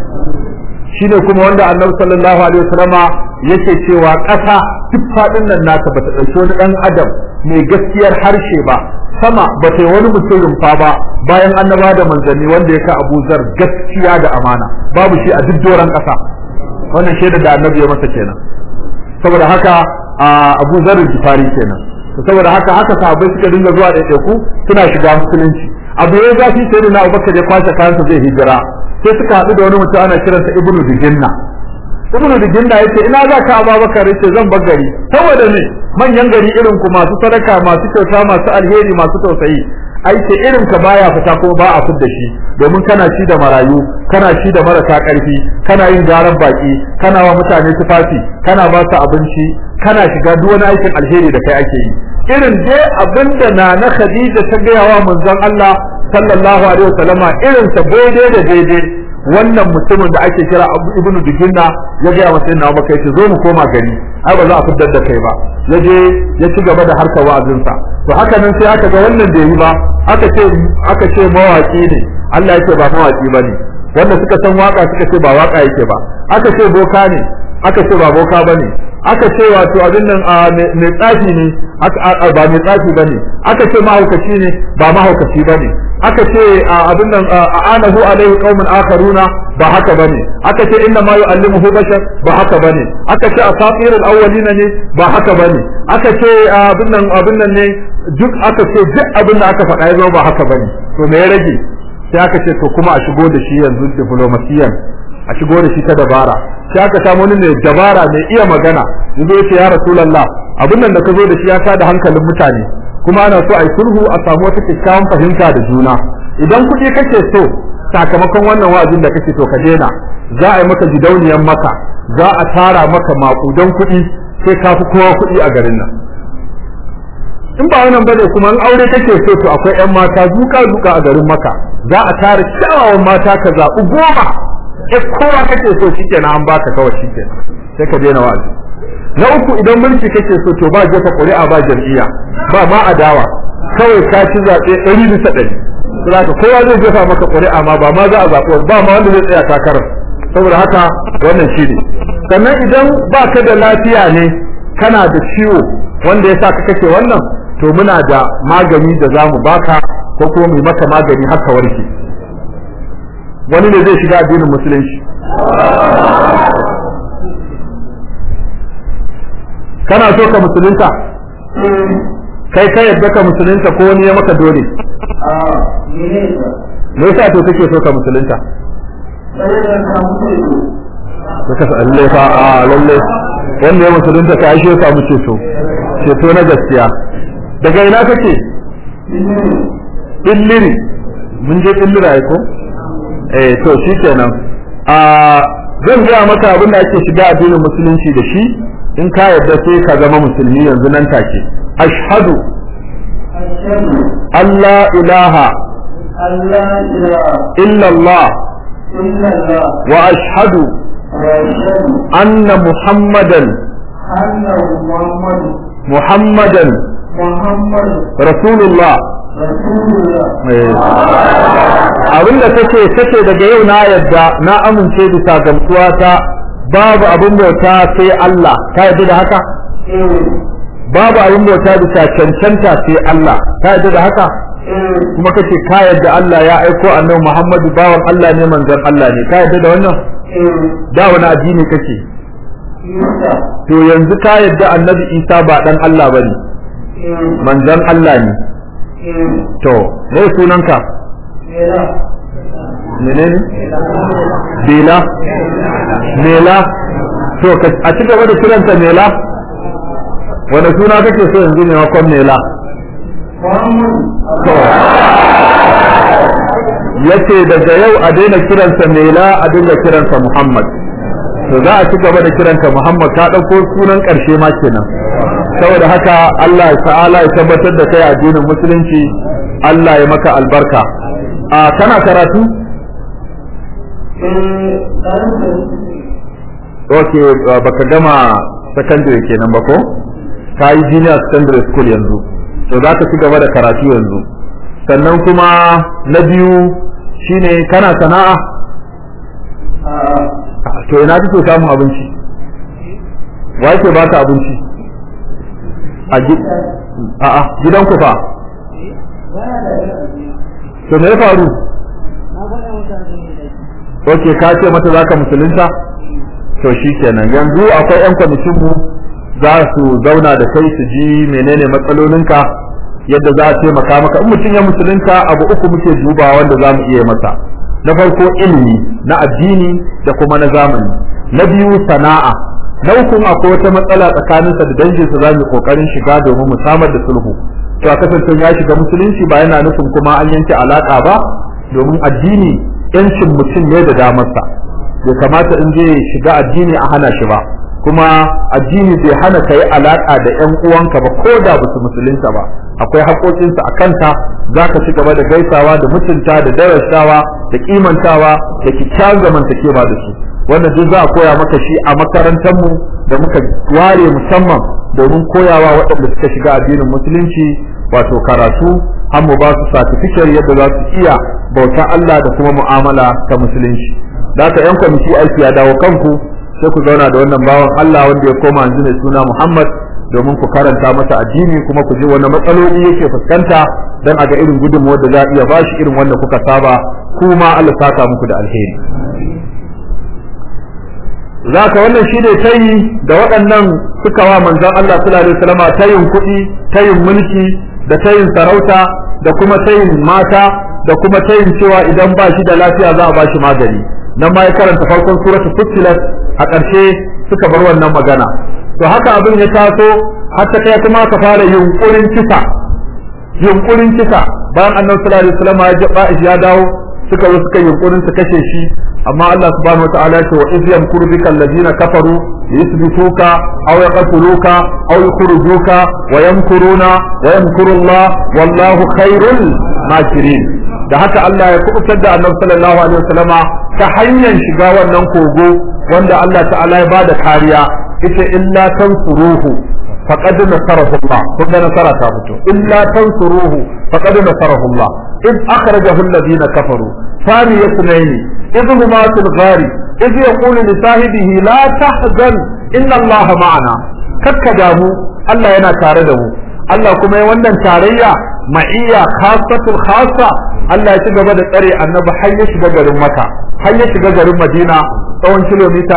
shine kuma wanda annabi sallallahu alaihi wasallama yake cewa ƙasa duk faɗin nan naka bata ɗauki wani ɗan adam mai gaskiyar harshe ba sama bata yi wani mutum rumfa ba bayan annaba da manzanni wanda ya ka Abu Zar gaskiya da amana babu shi a duk doron ƙasa wannan shaida da annabi ya masa kenan saboda haka Abu Zar Gifari kenan saboda haka haka sahabbai suka dinga zuwa ɗaiɗaiku suna shiga musulunci abu ya zafi sai da na Abubakar ya kwashe kayansa zai hijira sai suka haɗu da wani mutum ana kiransa ibnu dijinna ibnu dijinna yace ina za ka ababakar yace zan bar gari saboda ne manyan gari irin ku masu sadaka masu kyauta masu alheri masu tausayi aike irin ka baya fita kuma ba a fidda shi domin kana ci da marayu kana ci da marasa karfi kana yin garan baki kana wa mutane tufafi kana ba su abinci kana shiga duk wani aikin alheri da kai ake yi irin dai abinda na na Khadija ta gaya wa manzon Allah sallallahu alaihi wasallama irin sa daidai da daidai wannan mutumin da ake kira Ibn Dijinna ya gaya masa inna Abubakar yace zo mu koma gari ai ba za a fitar da kai ba yaje ya ci gaba da harkar wa'azinsa to haka nan sai aka ga wannan da yi ba aka ce aka ce mawaki ne Allah yake ba mawaki bane wanda suka san waka suka ce ba waka yake ba aka ce boka ne aka ce ba boka bane aka ce wato abin nan mai tsafi ne ba mai tsafi bane aka ce mahaukaci ne ba mahaukaci bane aka ce abin nan anahu alaihi qaumun akharuna ba haka bane aka ce inna ma yu'allimuhu bashar ba haka bane aka ce asatir al-awwalin ne ba haka bane aka ce abin nan abin nan ne duk aka ce duk abin da aka faɗa ya zama ba haka bane to me ya rage sai aka ce to kuma a shigo da shi yanzu diplomasiyan a shigo da shi ta dabara sai aka samu wani mai dabara mai iya magana yanzu ya ce ya rasulullah abin nan da ka zo da shi ya tada hankalin mutane kuma ana so a yi sulhu a samu wata kyakkyawan fahimta da juna idan kuɗi kake so sakamakon wannan wa'azin da kake so ka daina za a yi maka gidauniyan maka za a tara maka makudan kuɗi sai ka fi kowa kuɗi a garin nan in ba wannan bane kuma in aure kake so to akwai ƴan mata zuka zuka a garin maka za a tara kyawawan mata ka zaɓi goma sai kowa kake so shikenan an baka kawai shikenan sai ka daina wa'azi na uku idan mulki kake so to ba jefa ƙuri'a ba jam'iyya ba ma adawa kawai ka ci zaɓe ɗari bisa ɗari saboda kowa zai jefa maka ƙuri'a ma ba ma za a zaɓi ba ma wanda zai tsaya takarar saboda haka wannan shi ne sannan idan ba ka da lafiya ne kana da ciwo wanda ya sa ka kake wannan to muna da magani da za mu baka ko kuma mu maka magani haka warke wani ne zai shiga addinin musulunci kana so ka musulunta kai ka yadda ka musulunta ko wani ya maka dole me yasa to kake so ka musulunta Suka sa lalle fa a lalle wanda ya musulunta ka aishe ka mu ceto ceto na gaskiya daga ina kake illiri mun je illira ko eh to shikenan a zan gaya maka abin da ake shiga addinin musulunci da shi in ka yarda sai ka zama musulmi yanzu nan take ashhadu Allah ilaha illa Allah wa ashhadu anna muhammadan muhammadan rasulullah abinda take take daga yau na yadda na amince bisa gamsuwa ta babu abin bauta sai Allah ka yadda da haka babu abin bauta bisa cancanta sai Allah ka yadda da haka kuma kace ka yadda Allah ya aiko annabi Muhammadu bawan Allah ne manzon Allah ne ka yadda da wannan da wani addini kake to yanzu ka yadda annabi Isa ba dan Allah bane manzon Allah ne to me sunanka menene bela mela to a ci gaba da kiranta mela wani suna kake so yanzu ne makon mela to yace daga yau a daina kiransa mela a dinga kiransa muhammad to za a ci gaba da kiranta muhammad ta ɗauko sunan ƙarshe ma kenan saboda haka Allah ta'ala ya tabbatar da kai addinin musulunci Allah ya maka albarka a kana karatu ok baka gama secondary kenan ba ko ka yi junior secondary school yanzu to za ka ci gaba da karatu yanzu sannan kuma na biyu shine kana sana'a to ina kake samun abinci wa yake baka abinci a gidan ku fa to me ya faru ok ka ce mata za ka musulunta to shi kenan yanzu akwai 'yan kwamitin mu za su zauna da kai su ji menene matsalolinka yadda za a taimaka maka in mutum ya musulunta abu uku muke duba wanda za mu iya masa na farko ilimi na addini da kuma na zamani na biyu sana'a na uku akwai wata matsala tsakaninsa da danginsa za mu kokarin shiga domin mu samar da sulhu to a kasance ya shiga musulunci ba yana nufin kuma an yanke alaka ba domin addini yancin mutum ne da damarsa bai kamata in je shiga addini a hana shi ba kuma addini bai hana ka yi alaƙa da ƴan uwanka ba ko da basu musulunta ba akwai haƙoƙinsa a kanta za ka ci gaba da gaisawa da mutunta da darasawa da kimantawa da kyakkyawan zamantakewa da su wannan duk za a koya maka shi a makarantarmu da muka ware musamman domin koyawa waɗanda suka shiga addinin musulunci wato karatu har mu ba su certificate yadda za su iya bauta Allah da kuma mu'amala ta musulunci da haka yan kwamiti aiki ya dawo kanku sai ku zauna da wannan bawan Allah wanda ya koma yanzu mai suna Muhammad domin ku karanta masa addini kuma ku ji wani matsaloli yake fuskanta dan a ga irin gudunmuwar da za a iya bashi irin wanda kuka saba kuma Allah saka muku da alheri zaka wannan shine tayi da waɗannan suka wa manzon Allah sallallahu alaihi wasallam tayin kuɗi tayin mulki da tayin sarauta da kuma tayin mata da kuma tayin cewa idan ba shi da lafiya za a ba shi magani nan ma ya karanta farkon suratul fussilat a ƙarshe suka bar wannan magana to haka abin ya taso har ta kai kuma ka fara yunkurin kisa yunkurin kisa bayan annabi sallallahu alaihi wasallam ya ya dawo suka zo suka yunkurin su kashe shi amma Allah subhanahu wataala ya ce wa iz yamkuru bika alladhina kafaru liyuthbituka aw yaqtuluka aw yukhrijuka wa yamkuruna wa yamkuru Allah wallahu khairul makirin da haka Allah ya kubutar da Annabi sallallahu alaihi wasallama ta hanyar shiga wannan kogo wanda Allah ta'ala ya bada kariya ita illa tansuruhu faqad nasarahu Allah kun ga nasara ta fito illa tansuruhu faqad nasarahu Allah id akhrajahu alladhina kafaru ثاني اثنين إذ هما في الغار إذ يقول لصاحبه لا تحزن إن الله معنا ككدامو الله ينا تاردمو Allah kuma ya wannan tarayya ma'iyya khasatul khassa Allah ya ci gaba da tsare annabi har ya shiga garin Makka har ya shiga garin Madina tsawon kilomita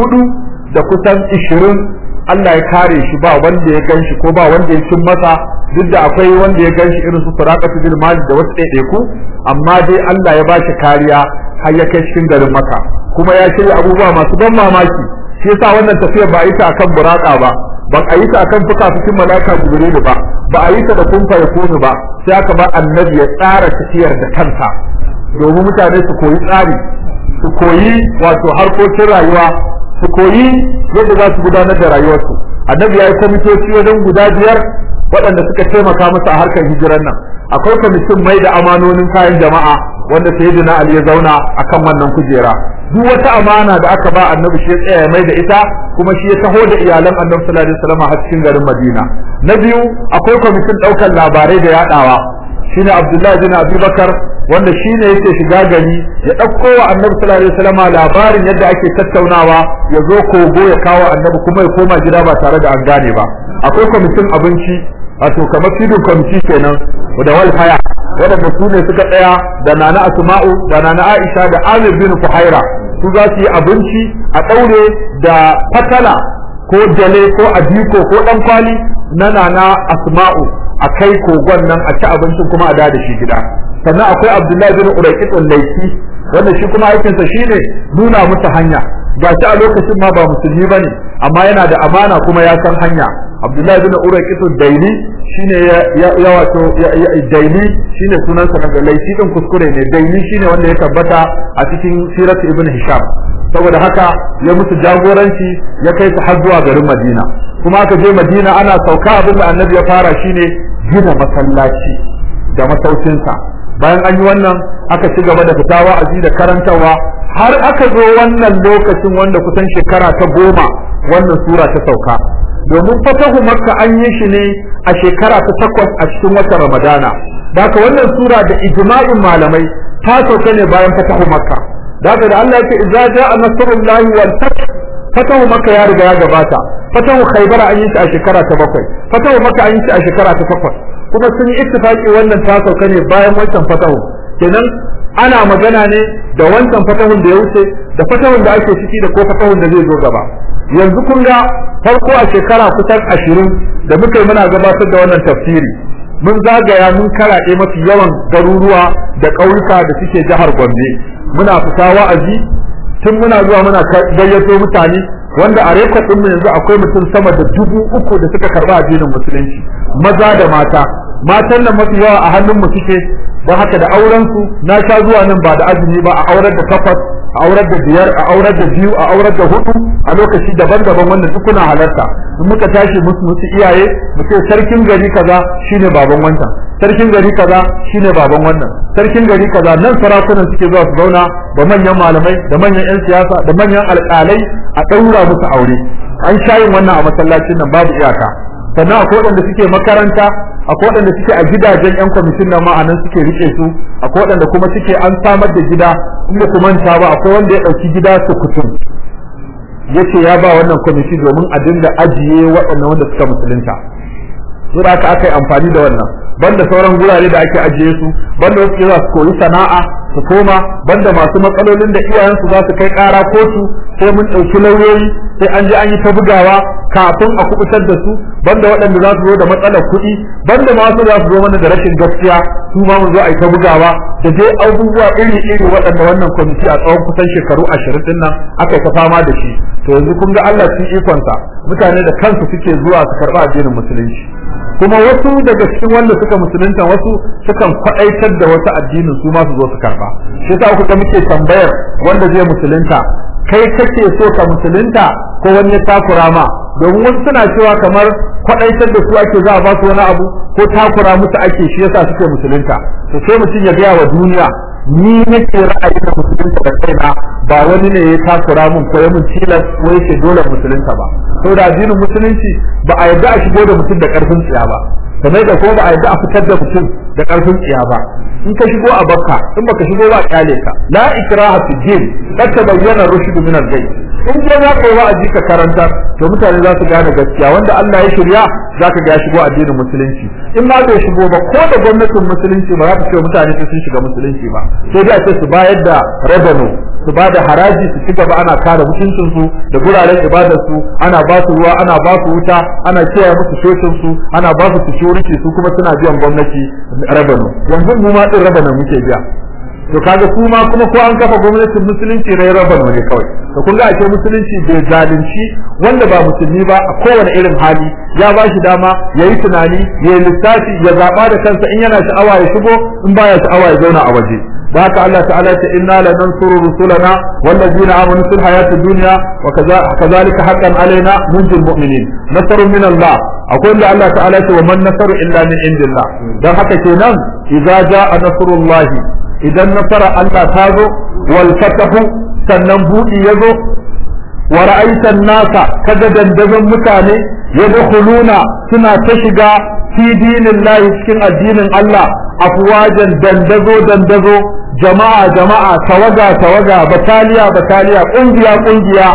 400 da kusan 20 Allah ya kare shi ba wanda ya ganshi ko ba wanda ya cin masa duk da akwai wanda ya ganshi irin su Suraqatu bil Malik da wasu ɗaiɗaiku amma dai Allah ya bashi kariya har ya kai cikin garin Makka kuma ya shirya abubuwa masu ban mamaki shi yasa wannan tafiya ba a yi ta akan buraka ba ba a yi ta akan fuka-fukin malaka jibrilu ba ba a yi ta da kumfa ya kunu ba sai aka ba annabi ya tsara tafiyar da kansa domin mutane su koyi tsari su koyi wato harkokin rayuwa su koyi yadda za su gudanar da rayuwarsu annabi ya yi kwamitoci wajen guda biyar waɗanda suka taimaka masa a harkar hijirar nan akwai kwamitin mai da amanonin kayan jama'a wanda sayyidina ali ya zauna akan wannan kujera duk wata amana da aka ba annabi shi ya tsaya mai da ita kuma shi ya taho da iyalan annabi sallallahu alaihi wasallam har cikin garin madina na biyu akwai kwamitin ɗaukar labarai da yaɗawa shine abdullahi bin abubakar wanda shine yake shiga gari ya ɗauko wa annabi sallallahu alaihi wasallam labarin yadda ake tattaunawa ya zo kogo ya kawo annabi kuma ya koma gida ba tare da an gane ba akwai kwamitin abinci wato kamar fidin kwamiti kenan da walfaya waɗanda su ne suka tsaya da nana asma'u da nana aisha da amir bin fuhaira su za su yi abinci a ɗaure da fatala ko jale ko adiko ko ɗan kwali na nana asma'u a kai kogon nan a ci abincin kuma a da shi gida sannan akwai abdullahi bin uraikitun laifi wanda shi kuma aikinsa shine nuna musu hanya ga shi a lokacin ma ba musulmi ba ne amma yana da amana kuma ya san hanya abdullahi bin uraikitun daili shine ya wato daili shine sunansa daga laifi din kuskure ne daili shine wanda ya tabbata a cikin sirat ibn hisham saboda haka ya musu jagoranci ya kai su har zuwa garin madina kuma aka je madina ana sauka abin da annabi ya fara shine gina masallaci da masaukinsa bayan an yi wannan aka ci gaba da fita wa'azi da karantarwa har aka zo wannan lokacin wanda kusan shekara ta goma wannan sura ta sauka domin fatahu makka an yi shi ne a shekara ta takwas a cikin watan ramadana da haka wannan sura da ijma'in malamai ta sauka ne bayan fatahu makka da haka da Allah yake idza ja'a nasrullahi wal fath fatahu makka ya riga ya gabata fatahu khaybar an yi shi a shekara ta bakwai fatahu makka an yi shi a shekara ta takwas kuma sun yi ittifaqi wannan ta sauka ne bayan wancan fatahu kenan ana magana ne da wancan fatahun da ya wuce da fatahun da ake ciki da ko fatahun da zai zo gaba yanzu kun ga farko a shekara kusan ashirin da muka yi muna gabatar da wannan tafsiri mun zagaya mun karaɗe mafi yawan garuruwa da ƙauyuka da suke jihar Gombe muna fita wa'azi tun muna zuwa muna gayyato mutane wanda a rekod ɗin mu yanzu akwai mutum sama da dubu uku da suka karɓi addinin musulunci maza da mata matan nan mafi yawa a hannun mu suke don haka da auren su na sha zuwa nan ba da azumi ba a aurar da takwas a aurar da biyar a aurar da biyu a aurar da hudu a lokaci daban-daban wanda duk kuna halarta in muka tashi musu musu iyaye mu ce sarkin gari kaza shine baban wancan sarkin gari kaza shine baban wannan sarkin gari kaza nan sarakunan suke zuwa su zauna da manyan malamai da manyan yan siyasa da manyan alƙalai a ɗaura musu aure an sha yin wannan a masallacin nan babu iyaka sannan akwai waɗanda suke makaranta akwai waɗanda suke a gidajen yan kwamitin nan ma'anan suke rike su akwai waɗanda kuma suke an samar da gida inda ku manta ba akwai wanda ya ɗauki gida su kutum yace ya ba wannan kwamiti domin a dinga ajiye waɗannan wanda suka musulunta sai da aka aka yi amfani da wannan banda sauran gurare da ake ajiye su banda wasu za su koyi sana'a su koma banda masu matsalolin da iyayensu za su kai ƙara kotu sai mun ɗauki lauyoyi sai an je an yi ta bugawa kafin a kubutar da su banda waɗanda za su zo da matsalar kuɗi banda masu za su zo mana da rashin gaskiya su ma mu zo a yi ta bugawa da dai abubuwa iri iri waɗanda wannan kwamiti a tsawon kusan shekaru ashirin din nan aka yi ta fama da shi to yanzu kun ga Allah cikin ikonsa mutane da kansu suke zuwa su karɓi addinin musulunci kuma wasu daga cikin wanda suka suka musulunta wasu sukan kwaɗaitar da wasu addinin su ma su zo su karɓa shi yasa kuka muke tambayar wanda zai musulunta kai kake so ka musulunta ko wani ya takura ma domin wasu suna cewa kamar kwaɗaitar da su ake za a ba su wani abu ko takura musu ake shi yasa suke musulunta to sai mutum ya gaya wa duniya ni nake ra'ayi da musulunta da kaina ba wani ne ya takura mun ko ya mun tilas ko yake dole musulunta ba saboda addinin musulunci ba a yarda a shigo da mutum da karfin tsiya ba kamar da ko ba a yarda a fitar da mutum da karfin tsiya ba in ka shigo a bakka in baka shigo ba kyale ka la ikraha fi din kad tabayyana rushd min al-ghay in je za ka yi wa'azi ka karanta to mutane za su gane gaskiya wanda Allah ya shirya za ka ga ya shigo addinin musulunci in ma bai shigo ba ko da gwamnatin musulunci ba za ta ce mutane sun shiga musulunci ba sai dai a ce su bayar da revenue su ba da haraji su ci gaba ana kare mutuncinsu da guraren ibadarsu ana ba su ruwa ana ba su wuta ana kiyaye musu shocinsu ana ba su security su kuma suna biyan gwamnati revenue yanzu mu ma din revenue muke biya to kaga su ma kuma ko an kafa gwamnatin musulunci rai revenue ne kawai to kun ga ake musulunci bai zalunci wanda ba musulmi ba a kowane irin hali ya ba shi dama ya yi tunani ya yi lissafi ya zaɓa da kansa in yana sha'awa ya shigo in baya sha'awa ya zauna a waje da haka Allah ta'ala ta inna lanansuru rusulana wallazina amanu fil hayati dunya wa kadhalika haqqan alaina munjil mu'minin nasrun min Allah akwai da Allah ta'ala ce wa man nasaru illa min indillah dan haka kenan idza jaa nasrullahi idan nasara Allah ta zo wal fatahu sannan budi yazo wa ra'aitan nasa kaga dandazon mutane yadkhuluna suna ta shiga fi dinillahi cikin addinin Allah afwajan dandazo dandazo jama'a jama'a tawaga tawaga bataliya bataliya kungiya kungiya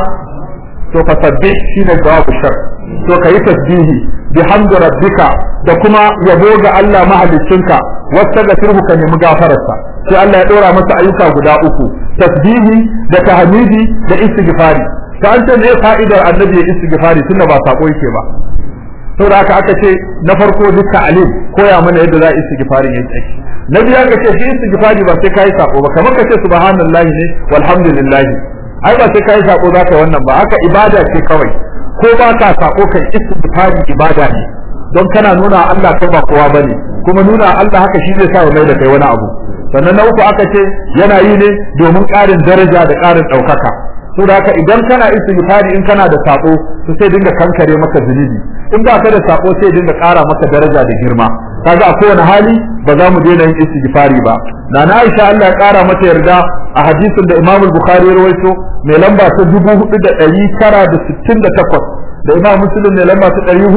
to ka sabbi shine jawabu shar to kayi tasbihi bihamdi rabbika da kuma yabo ga Allah mahaliccinka wastaghfirhu ka nemi gafararsa sai Allah ya dora masa ayyuka guda uku tasbihi da tahmidi da istighfari ta an ce me fa'idar annabi ya istighfari tunda ba sako yake ba saboda haka aka ce na farko duk ta'alim koya mana yadda za a istighfari yake ake na biyu aka ce shi istighfari ba sai kai sako ba kamar ka ce subhanallahi ne walhamdulillah ai ba sai kai sako zaka wannan ba haka ibada ce kawai ko ba ka sako kai istighfari ibada ne don kana nuna Allah kai ba kowa bane kuma nuna Allah haka shi zai sa ya mai da kai wani abu sannan na uku aka ce yana yi ne domin ƙarin daraja da ƙarin ɗaukaka so da haka idan kana istighfari in kana da sako to sai dinga kankare maka zunubi in ba ka da sako sai dinga ƙara maka daraja da girma kaga a kowane hali ba za mu daina yin istighfari ba na na Aisha Allah ya ƙara mata yarda a hadisin da Imam Bukhari ya rawaito mai lamba ta 4968 da Imam Muslim mai lamba ta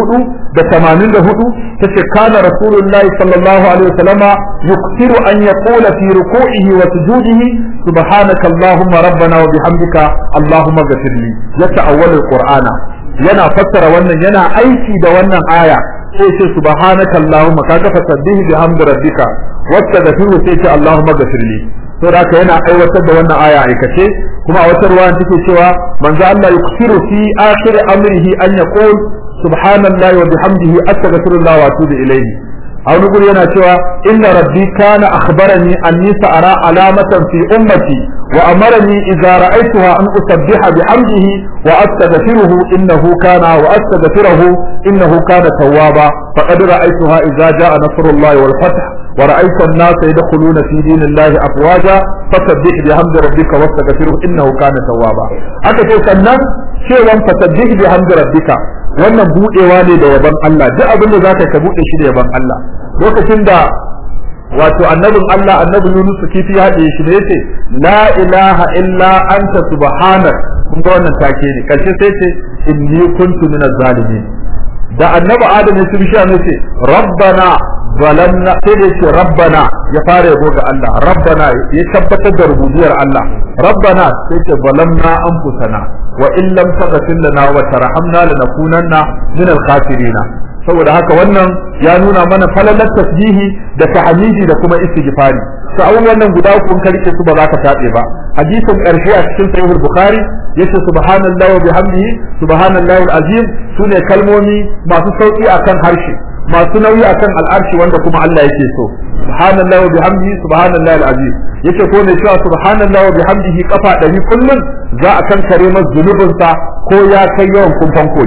484 tace kana Rasulullahi sallallahu alaihi wasallama yukthiru an yaqula fi ruku'ihi wa sujudihi subhanaka allahumma rabbana wa bihamdika allahumma ghfirli yata'awwal alqur'ana yana fassara wannan yana aiki da wannan aya sai ce subhanaka allahumma kaga fasabbihi bihamdi rabbika wastaghfiru sai ce allahumma ghfirli to da yana aiwatar da wannan aya aikace kuma a wata ruwa take cewa manzo Allah yuksiru fi akhir amrihi an yaqul subhanallahi wa bihamdihi astaghfirullah wa atubu ilayhi a wani guri yana cewa inna rabbi kana akhbarani anni sa'ara alamatan fi ummati wa amarani idza ra'aytuha an usabbiha bihamdihi wa astaghfiruhu innahu kana wa astaghfiruhu innahu kana tawwaba faqad ra'aytuha idza ja'a nasrullahi wal fath ورأيت الناس يدخلون في دين الله أفواجا فسبح بحمد ربك واستغفره إنه كان توابا aka ce sannan cewan fasabbih bihamdi rabbika wannan budewa ne da yaban Allah duk abin da zaka ka bude shi da yaban Allah lokacin da wato annabin Allah annabi Yunus kifi ya haɗe shi ne yace la ilaha illa anta subhanak kun ga wannan take ne karshe sai ce inni kuntu minaz zalimin da annabi Adam ya ci bishiya ne ce rabbana zalamna sai da yake rabbana ya fara yabo ga Allah rabbana ya tabbatar da rububiyar Allah rabbana sai ce zalamna anfusana wa in lam taghfir lana wa tarhamna lanakunanna min al-khasirin saboda haka wannan ya nuna mana falalar tasbihi da tahmidi da kuma istighfari to abubuwan nan guda uku ka rike su ba za ka tabe ba hadisin karshe a cikin sahih al-bukhari yace subhanallahi wa bihamdihi subhanallahi al-azim sune kalmomi masu sauki akan harshe masu nauyi akan al'arshi wanda kuma Allah yake so subhanallahi wa bihamdihi subhanallahi alazim yace ko ne cewa subhanallahi wa bihamdihi kafa ɗari kullun za a kankare masa zunubin sa ko ya kai yawan kumfan kogi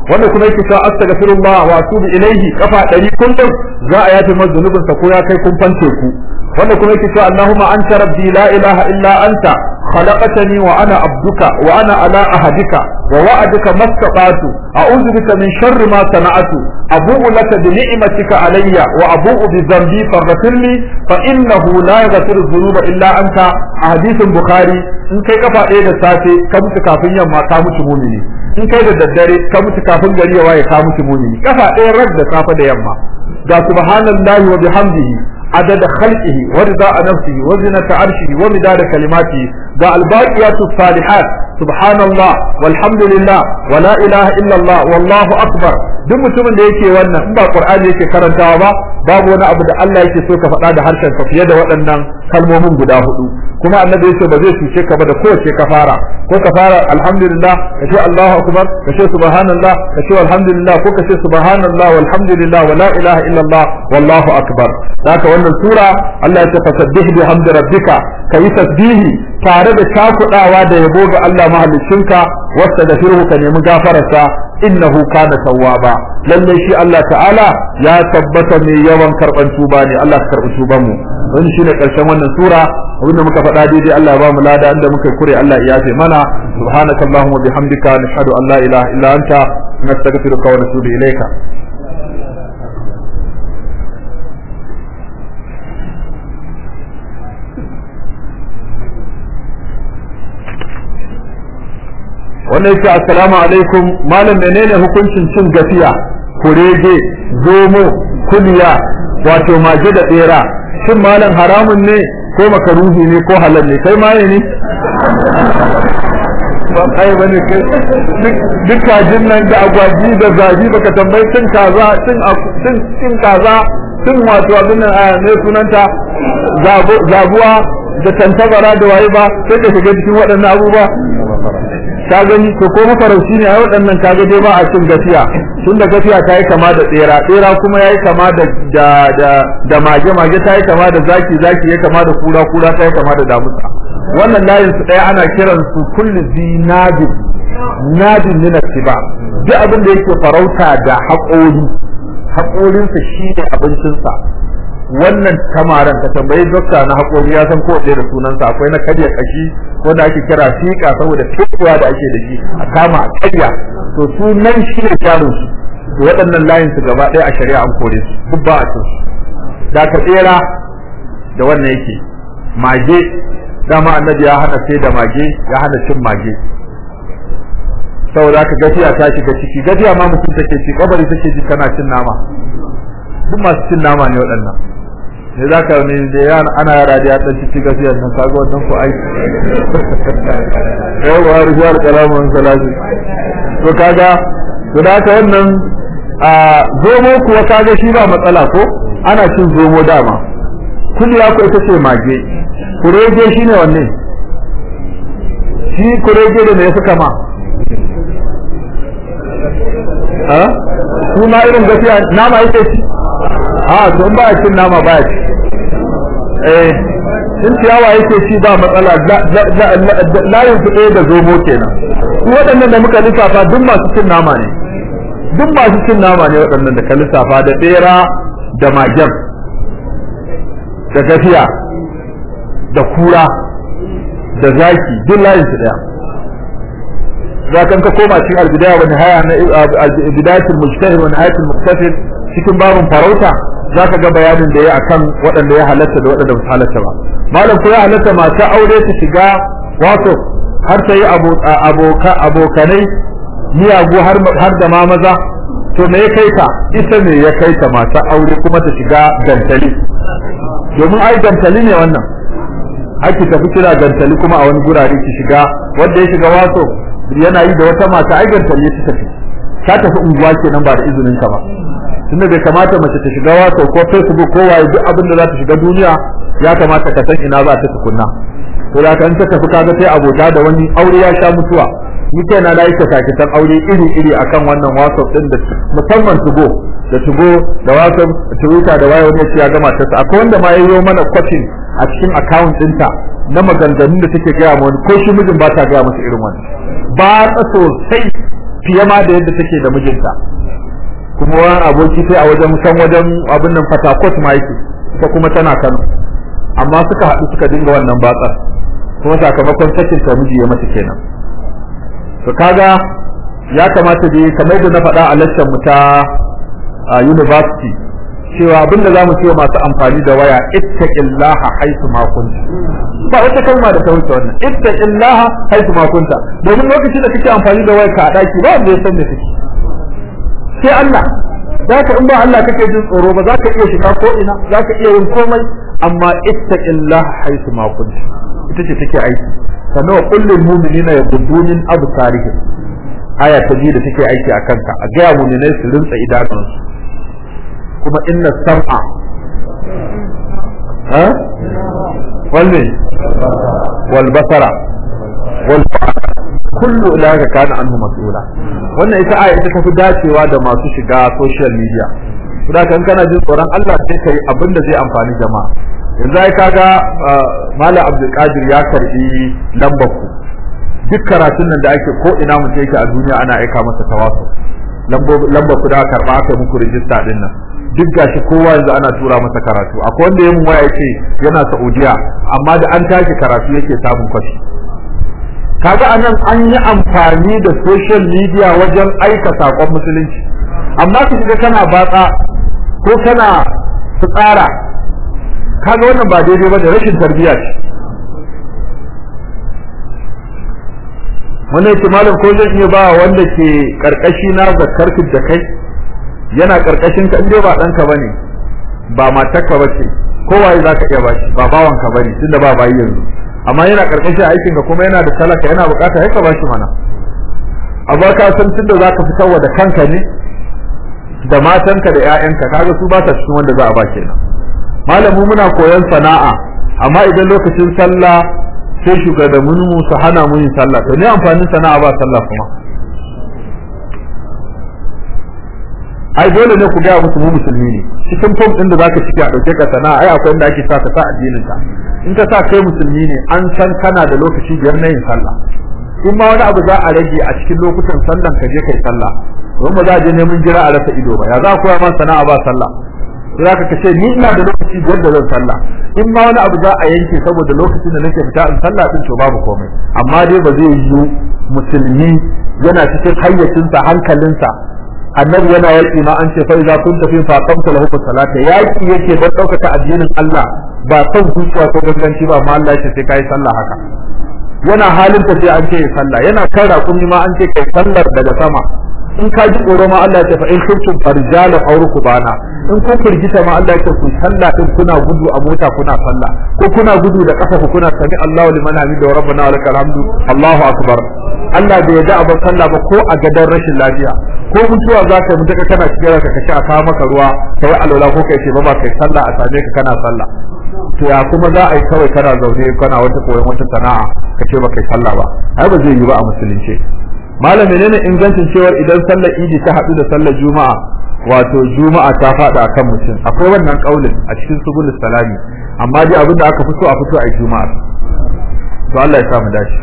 wanda kuma yake cewa astaghfirullah wa atubu ilaihi kafa ɗari kullum za a yafe masa zunubinsa ko ya kai kumfan teku wanda kuma yake cewa Allahumma anta rabbi la ilaha illa anta khalaqtani wa ana abduka wa ana ala ahadika wa wa'adika mastata'tu a'udhu bika min sharri ma sana'tu abu'u laka bi ni'matika alayya wa abu'u bi dhanbi faghfir li fa innahu la yaghfiru dhunuba illa anta a hadisin bukhari in kai kafa ɗaya da safe ka mutu kafin yamma ka mutu mumini in kai da daddare ka mutu kafin gari ya waye ka mutu mumini kafa ɗaya rag da safe da yamma ga subhanallahi wa bihamdihi عدد خلقه ورضاء نفسه وزنة عرشه ومداد كلماته ذا الباقيات الصالحات سبحان الله والحمد لله ولا إله إلا الله والله أكبر duk mutumin da yake wannan in ba Qur'ani yake karantawa ba babu wani abu da Allah yake so ka faɗa da harshen ka fiye da waɗannan kalmomin guda hudu kuma annabi yace ba zai cuce ka ba da kowace ka fara ko ka fara alhamdulillah ka ce Allahu akbar ka ce subhanallah ka ce alhamdulillah ko ka ce subhanallah walhamdulillah wala ilaha illallah wallahu akbar haka wannan sura Allah ya ce fasabbih bihamdi rabbika kayi tasbihi tare da cakudawa da yabo ga Allah mahaliccinka wasta da firhu ka nemi gafararsa innahu kana tawwaba lalle shi Allah ta'ala ya tabbata mai yawan karban tuba ne Allah ka karbi tuban mu wannan shine karshen wannan sura abinda muka faɗa daidai Allah ya ba mu lada inda muka kure Allah ya yafe mana subhanakallahumma bihamdika nashhadu an la ilaha illa anta nastaghfiruka wa natubu ilayka wannan yake assalamu alaikum malam menene hukuncin cin gafiya kurege zomo kuliya wato mage da tsera shin malam haramun ne ko makaruhi ne ko halal ne kai maye ne ba kai bane kai duk kajin nan da agwaji da zabi baka tambayi cin kaza cin cin cin kaza cin wato abin nan ne sunanta zabuwa da tantabara da waye ba sai ka shiga cikin waɗannan abubuwa ka gani to ko mafarauci ne a waɗannan kaga dai ba a cin gafiya tun da gafiya ta yi kama da tsera tsera kuma ya yi kama da da da da mage mage ta yi kama da zaki zaki ya kama da kura kura ta yi kama da damusa wannan layin su ɗaya ana kiran su kullu zinadin nadin min ba duk abin da yake farauta da haƙori haƙorinsa shi ne abincinsa wannan tamaran ka tambayi dokta na haƙori ya san ko da sunansa akwai na karya kashi wanda ake kira fiƙa saboda fitowa da ake da shi a kama a karya to su nan shi ne jarin su to waɗannan layin su gaba ɗaya a shari'a an kore su duk ba a cin su da ka tsera da wannan yake mage dama annabi ya hana sai da mage ya hana cin mage saboda haka gafiya ta shiga ciki gafiya ma mutum take ci kabari take ji kana cin nama duk masu cin nama ne waɗannan ne za ka ne da yana ana yara da ya ɗan ci gafiyar nan kaga wannan ko aiki yau wa rijiyar kalamun salati to kaga to da haka wannan a zomo kuwa kaga shi ba matsala ko ana cin zomo dama kuliya ko ita ce mage kurege shi ne wanne shi kurege da me ya fi kama a su ma irin gafiya nama yake ci a to in ba ya cin nama ba ya ci eh in ciyawa yake ci ba matsala layin su ɗaya da zomo kenan su waɗannan da muka lissafa duk masu cin nama ne duk masu cin nama ne waɗannan da ka lissafa da ɓera da magen da gafiya da kura da zaki duk layin su ɗaya za kan ka koma cikin albidaya wa nihaya na bidayatul mujtahid wa nihayatul muqtasid cikin babun farauta za ka ga bayanin da ya akan waɗanda ya halatta da waɗanda ba halatta ba malam ko ya halatta mata aure ta shiga wato har ta yi abokanai miyagu har da ma maza to me ya kai ta ita ne ya kai ta mata aure kuma ta shiga gantali domin ai gantali ne wannan ake tafi kira gantali kuma a wani gurare ki shiga wanda ya shiga wato yana yi da wata mata ai gantali ta tafi ta tafi unguwa kenan ba da izinin ka ba tunda bai kamata mace ta shiga wato ko facebook ko waye duk abin da za ta shiga duniya ya kamata ka san ina za ta tukunna to da kan ta tafi kaga sai abota da wani aure ya sha mutuwa ni kai na da yake sakitan aure iri iri akan wannan whatsapp din da musamman tugo da tugo da whatsapp twitter da waye wani ya gama ta akwai wanda ma yayyo mana kwatin a cikin account ɗinta na maganganun da take gaya ma wani ko shi mijin ba ta gaya masa irin wani ba ta sosai fiye ma da yadda take da mijinta kuma wani aboki sai a wajen kan wajen abin nan fatakot ma yake ita kuma tana kano amma suka haɗu suka dinga wannan batsar kuma sakamakon sakin ta miji ya mata kenan to kaga ya kamata dai kamar da na faɗa a lecture mu ta university cewa abinda za mu ce masu amfani da waya ittaqillaha haythu ma kunta ba wata kalma da ta wuce wannan ittaqillaha haythu ma kunta domin lokacin da kake amfani da waya ka a daki ba wanda ya san me kake sai Allah zaka in ba Allah kake jin tsoro ba zaka iya shiga ko ina zaka iya yin komai amma ittaqillaha haythu ma kunta ita ce take aiki sannan wa kullul mu'minina yaghuddu min absarihim aya ta biyu da take aiki a kanka a gaya mu'minai su rinsa idanunsu kuma inna sam'a ha wanne wal basara wal kullu ulaka kana anhu mas'ula wannan ita aya ita tafi dacewa da masu shiga social media kuma kan kana jin tsoron Allah sai kai abin da zai amfani jama'a yanzu ai kaga Malam Abdul Qadir ya karbi lambar ku duk karatun nan da ake ko ina mutum yake a duniya ana aika masa tawasul lambar ku da karba aka muku rijista din nan duk gashi kowa yanzu ana tura masa karatu akwai wanda yayin waya yake yana Saudiya amma da an tashi karatu yake samun kwashi kaga anan an yi amfani da social media wajen aika sakon musulunci amma ka shiga kana batsa ko kana tsara kaga wannan ba daidai ba da rashin tarbiyya ce wannan yake malam ko zan iya ba wanda ke karkashi na zakar da kai yana karkashin ka inda ba danka bane ba matarka bace kowaye zaka iya bashi ba bawan ka bane tunda ba bayi yanzu amma yana karkashin aikin ka kuma yana da talaka yana bukata ya ka bashi mana amma ka san tunda zaka fitarwa da kanka ne da matanka da ƴaƴanka kaga su ba ta cikin wanda za a ba kenan malamu muna koyon sana'a amma idan lokacin sallah sai shugabannin mu su hana mu yin sallah to ne amfanin sana'a ba sallah kuma ai dole ne ku ga musu mu musulmi ne cikin fom din da zaka ciki a dauke ka sana'a ai akwai inda ake sa ka sa addinin ka in ka sa kai musulmi ne an san kana da lokaci biyar na yin sallah in ma wani abu za a rage a cikin lokutan sallan ka je kai sallah don ba za a je neman jira a rasa ido ba ya za a koya man sana'a ba sallah sai zaka kace ni ina da lokaci biyar da zan sallah in ma wani abu za a yanke saboda lokacin da nake fita in sallah din to babu komai amma dai ba zai yi musulmi yana cikin hayyacinsa hankalinsa annabi yana yaki ma an ce fa idza kunta fi faqamta lahu salata yaki yake don daukaka addinin Allah ba son zuciya ko ganganci ba amma Allah ya ce sai kai sallah haka yana halin tafiya an ce sallah yana kan raƙumi ma an ce kai sallar daga sama in ka ji tsoro ma Allah ya ce fa in kuntum farjala aw rukbana in kun firgita ma Allah ya ce ku sallah din kuna gudu a mota kuna sallah ko kuna gudu da kafa ku kuna sami Allahu liman hamida wa rabbana wa lakal hamdu Allahu akbar Allah bai yarda a bar sallah ba ko a gadon rashin lafiya ko mutuwa za ka mutu ka kana cikin ranka ka ci a kawo maka ruwa ka yi alwala ko kai ce ba ba kai sallah a same ka kana sallah to ya kuma za a yi kawai kana zaune kana wata koyon wata sana'a ka ce ba kai sallah ba ai ba zai yi ba a musulunci malam menene ingancin cewar idan sallar idi ta haɗu da sallar juma'a wato juma'a ta faɗa akan mutum akwai wannan kaulin a cikin subul salami amma dai abin da aka fito a fito a juma'a to Allah ya sa mu dace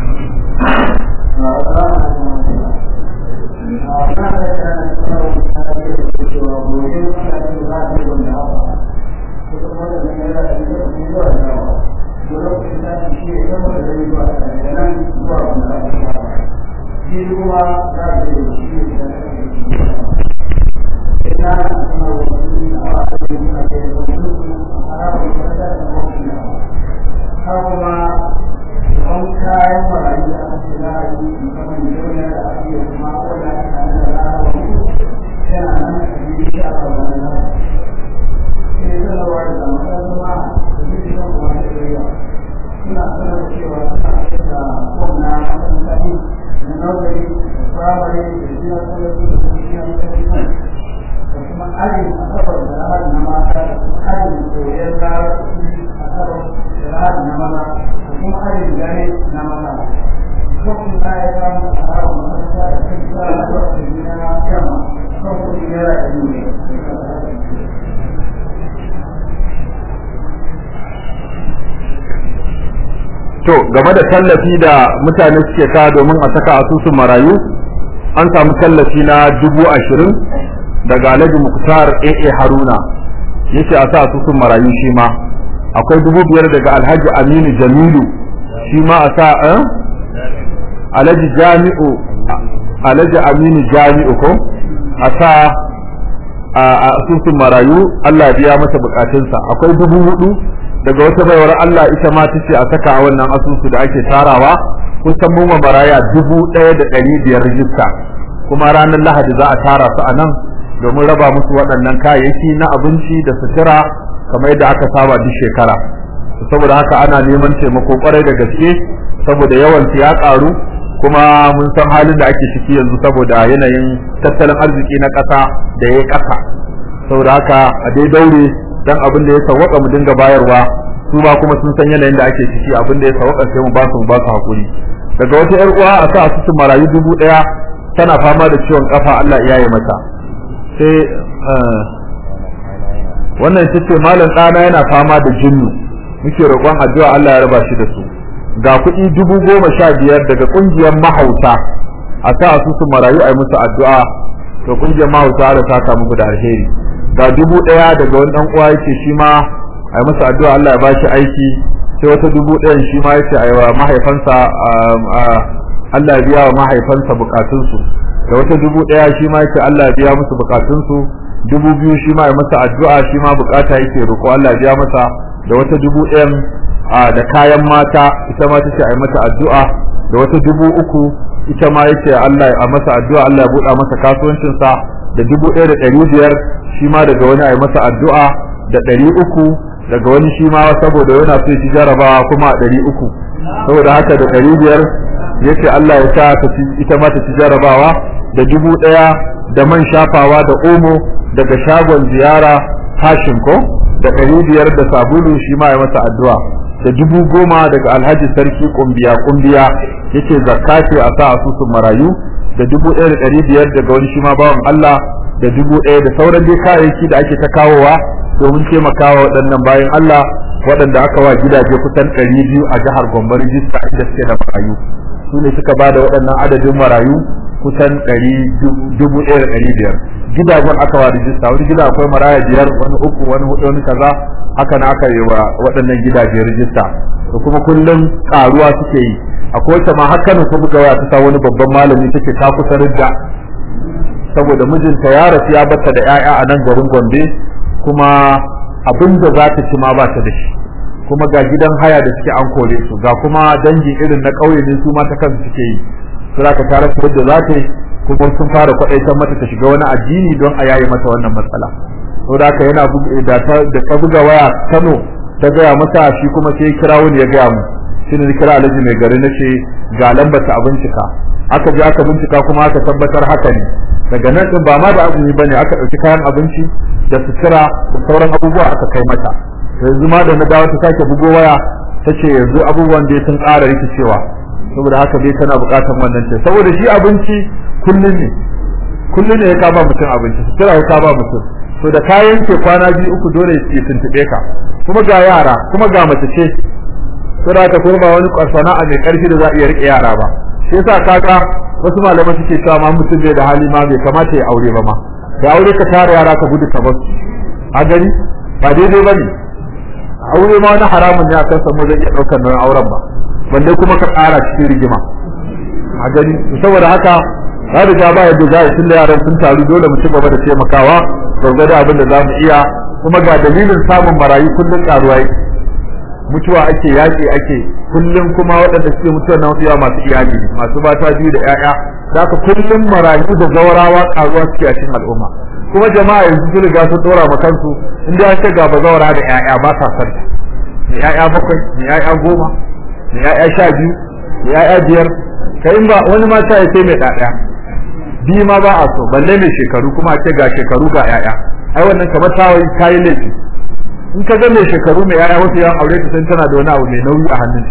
to game da tallafi da mutane suke ka domin a saka asusun marayu an samu tallafi na dubu ashirin daga alhaji muktar aa haruna yace a sa asusun marayu shi ma akwai dubu biyar daga alhaji aminu jamilu shi ma a sa alhaji jami'u alhaji aminu jami'u ko a sa a asusun marayu Allah ya biya masa bukatunsa akwai dubu hudu daga wata baiwar Allah ita ma tace a saka a wannan asusu da ake tarawa kusan mun maraya dubu ɗaya da ɗari biyar rijista kuma ranar lahadi za a tara su a nan domin raba musu waɗannan kayayyaki na abinci da sutura kamar yadda aka saba duk shekara saboda haka ana neman taimako kwarai da gaske saboda yawan ya ƙaru kuma mun san halin da ake ciki yanzu saboda yanayin tattalin arziki na ƙasa da ya ƙasa saboda haka a dai daure dan abin da ya sawwaka mu dinga bayarwa su ba kuma sun san yanayin da ake ciki abin da ya sawwaka sai mu ba su mu ba su hakuri daga wata yar uwa a sa asusun marayu dubu ɗaya tana fama da ciwon kafa Allah ya yi mata sai wannan ita ce malam ɗana yana fama da jinnu muke roƙon addu'a Allah ya raba shi da su ga kuɗi dubu goma sha biyar daga ƙungiyar mahauta a sa asusun marayu a yi musu addu'a to ƙungiyar mahauta da saka muku da alheri ga dubu ɗaya daga wani ɗan uwa yake shi ma a yi masa addu'a Allah ya ba shi aiki sai wata dubu ɗayan shi ma yake a yi wa mahaifansa Allah ya biya wa mahaifansa bukatunsu da wata dubu ɗaya shi ma yake Allah ya biya musu bukatunsu dubu biyu shi ma ya masa addu'a shi ma bukata yake roƙo Allah ya biya masa da wata dubu ɗayan da kayan mata ita ma tace a yi mata addu'a da wata dubu uku ita ma yake Allah a masa addu'a Allah ya buɗa masa kasuwancinsa da dubu ɗaya da ɗari biyar shi ma daga wani a yi masa addu'a da ɗari uku daga wani shi ma saboda yana so shi jarabawa kuma a ɗari uku saboda haka da ɗari biyar yace Allah ya sa ta ita ma ta ci jarabawa da dubu ɗaya da man shafawa da omo daga shagon ziyara fashin ko da ɗari biyar da sabulu shi ma ya masa addu'a da dubu goma daga alhaji sarki kumbiya kumbiya yace zakka ce a sa asusun marayu da dubu ɗaya da ɗari biyar daga wani shi ma bawan Allah da dubu ɗaya da sauran dai kayayyaki da ake ta kawowa domin taimakawa waɗannan bayan Allah waɗanda aka wa gidaje kusan ɗari biyu a jihar Gombe rijista inda suke da marayu su ne suka ba da waɗannan adadin marayu kusan ɗari dubu ɗaya da ɗari biyar gidajen aka wa rijista wani gida akwai maraya biyar wani uku wani hudu wani kaza haka na aka yi wa waɗannan gidaje rijista da kuma kullum ƙaruwa suke yi akwai wata ma haka ne kuma ga ta sa wani babban malami take ta kusa ridda saboda mijinta ya rasu ya bata da 'ya'ya a nan garin Gombe kuma abin da za ta ci ma ba ta da shi kuma ga gidan haya da suke an kore su ga kuma dangi irin na ƙauye ne su ma ta kansu suke yi su za ka tare su yadda za ta yi kuma sun fara kwaɗaitar mata ta shiga wani addini don a yaye mata wannan matsala saboda haka yana da ta da ta buga waya Kano ta gaya masa shi kuma sai kira wani ya gaya mu shi ne kira Alhaji mai gari nace ga lambar ta bincika aka je aka bincika kuma aka tabbatar haka ne daga nan din ba ma da azumi bane aka dauki kayan abinci da sutura da sauran abubuwa aka kai mata yanzu ma da na dawo ta sake bugo waya tace yanzu abubuwan da sun ƙara rikicewa saboda haka dai tana buƙatar wannan ce saboda shi abinci kullun ne kullun ne ya ka ba mutum abinci sutura ya ka ba mutum to da kayan ke kwana biyu uku dole ya tuntube ka kuma ga yara kuma ga mace ce saboda haka kuma ba wani sana'a mai ƙarfi da za a iya rike yara ba shi yasa kaga wasu malaman suke cewa ma mutum bai da hali ma bai kamata ya aure ba ma da aure ka tara yara ka gudu ka bar su a gani ba daidai bane aure ma wani haramun ne akan samu zai iya daukar nan auren ba balle kuma ka ƙara cikin rigima a gani saboda haka ya riga ba yadda za a tunda yaran sun taru dole mu ci gaba da taimakawa gwargwado abin da za mu iya kuma ga dalilin samun marayu kullum karuwa yake mutuwa ake yaƙi ake kullum kuma waɗanda suke mutuwa na mafiya masu iyali masu mata biyu da ƴaƴa da haka kullum marayu da zawarawa karuwa suke a cikin al'umma kuma jama'a yanzu sun riga sun dora ma kansu in da ce ga bazawara da ƴaƴa ba sa san ne ƴaƴa bakwai ne ƴaƴa goma ne ƴaƴa sha biyu ne ƴaƴa biyar kai ba wani ma sai sai mai ɗaɗaya biyu ma ba a so balle mai shekaru kuma a ce ga shekaru ga ƴaƴa ai wannan kamar tawayi kayi laifi in ka ga mai shekaru mai yaya wasu yan aure ta san tana da wani abu mai nauyi a hannun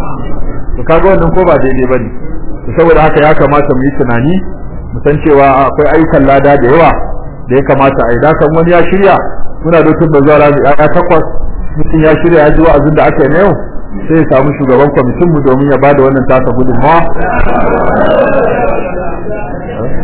to kaga wannan ko ba daidai bane to saboda haka ya kamata mu yi tunani mu san cewa akwai ayyukan lada da yawa da ya kamata a yi da kan wani ya shirya muna da tun da zuwa rami ya takwas mutum ya shirya ya ji wa'azin da aka yi na yau sai ya samu shugaban kwamitin mu domin ya bada wannan tasa gudunmawa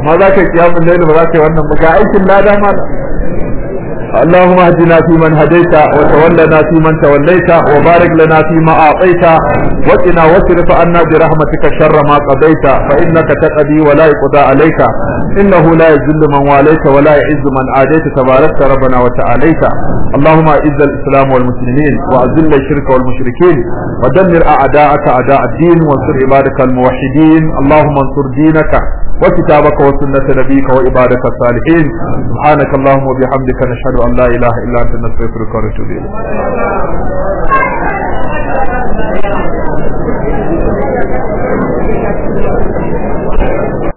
amma za ka yi kiyamun laili ba za ka yi wannan ba ga aikin lada mala اللهم اهدنا فيمن هديت وتولنا فيمن توليت وبارك لنا فيما اعطيت وقنا واصرف عنا برحمتك شر ما قضيت فانك تقضي ولا يقضى عليك انه لا يذل من واليت ولا يعز من عاديت تباركت ربنا وتعاليت اللهم اعز الاسلام والمسلمين واذل الشرك والمشركين ودمر اعداءك اعداء الدين وانصر عبادك الموحدين اللهم انصر دينك وكتابك وسنة نبيك وعبادك الصالحين سبحانك اللهم وبحمدك نشهد أن لا إله إلا أنت نستغفرك ونتوب إليك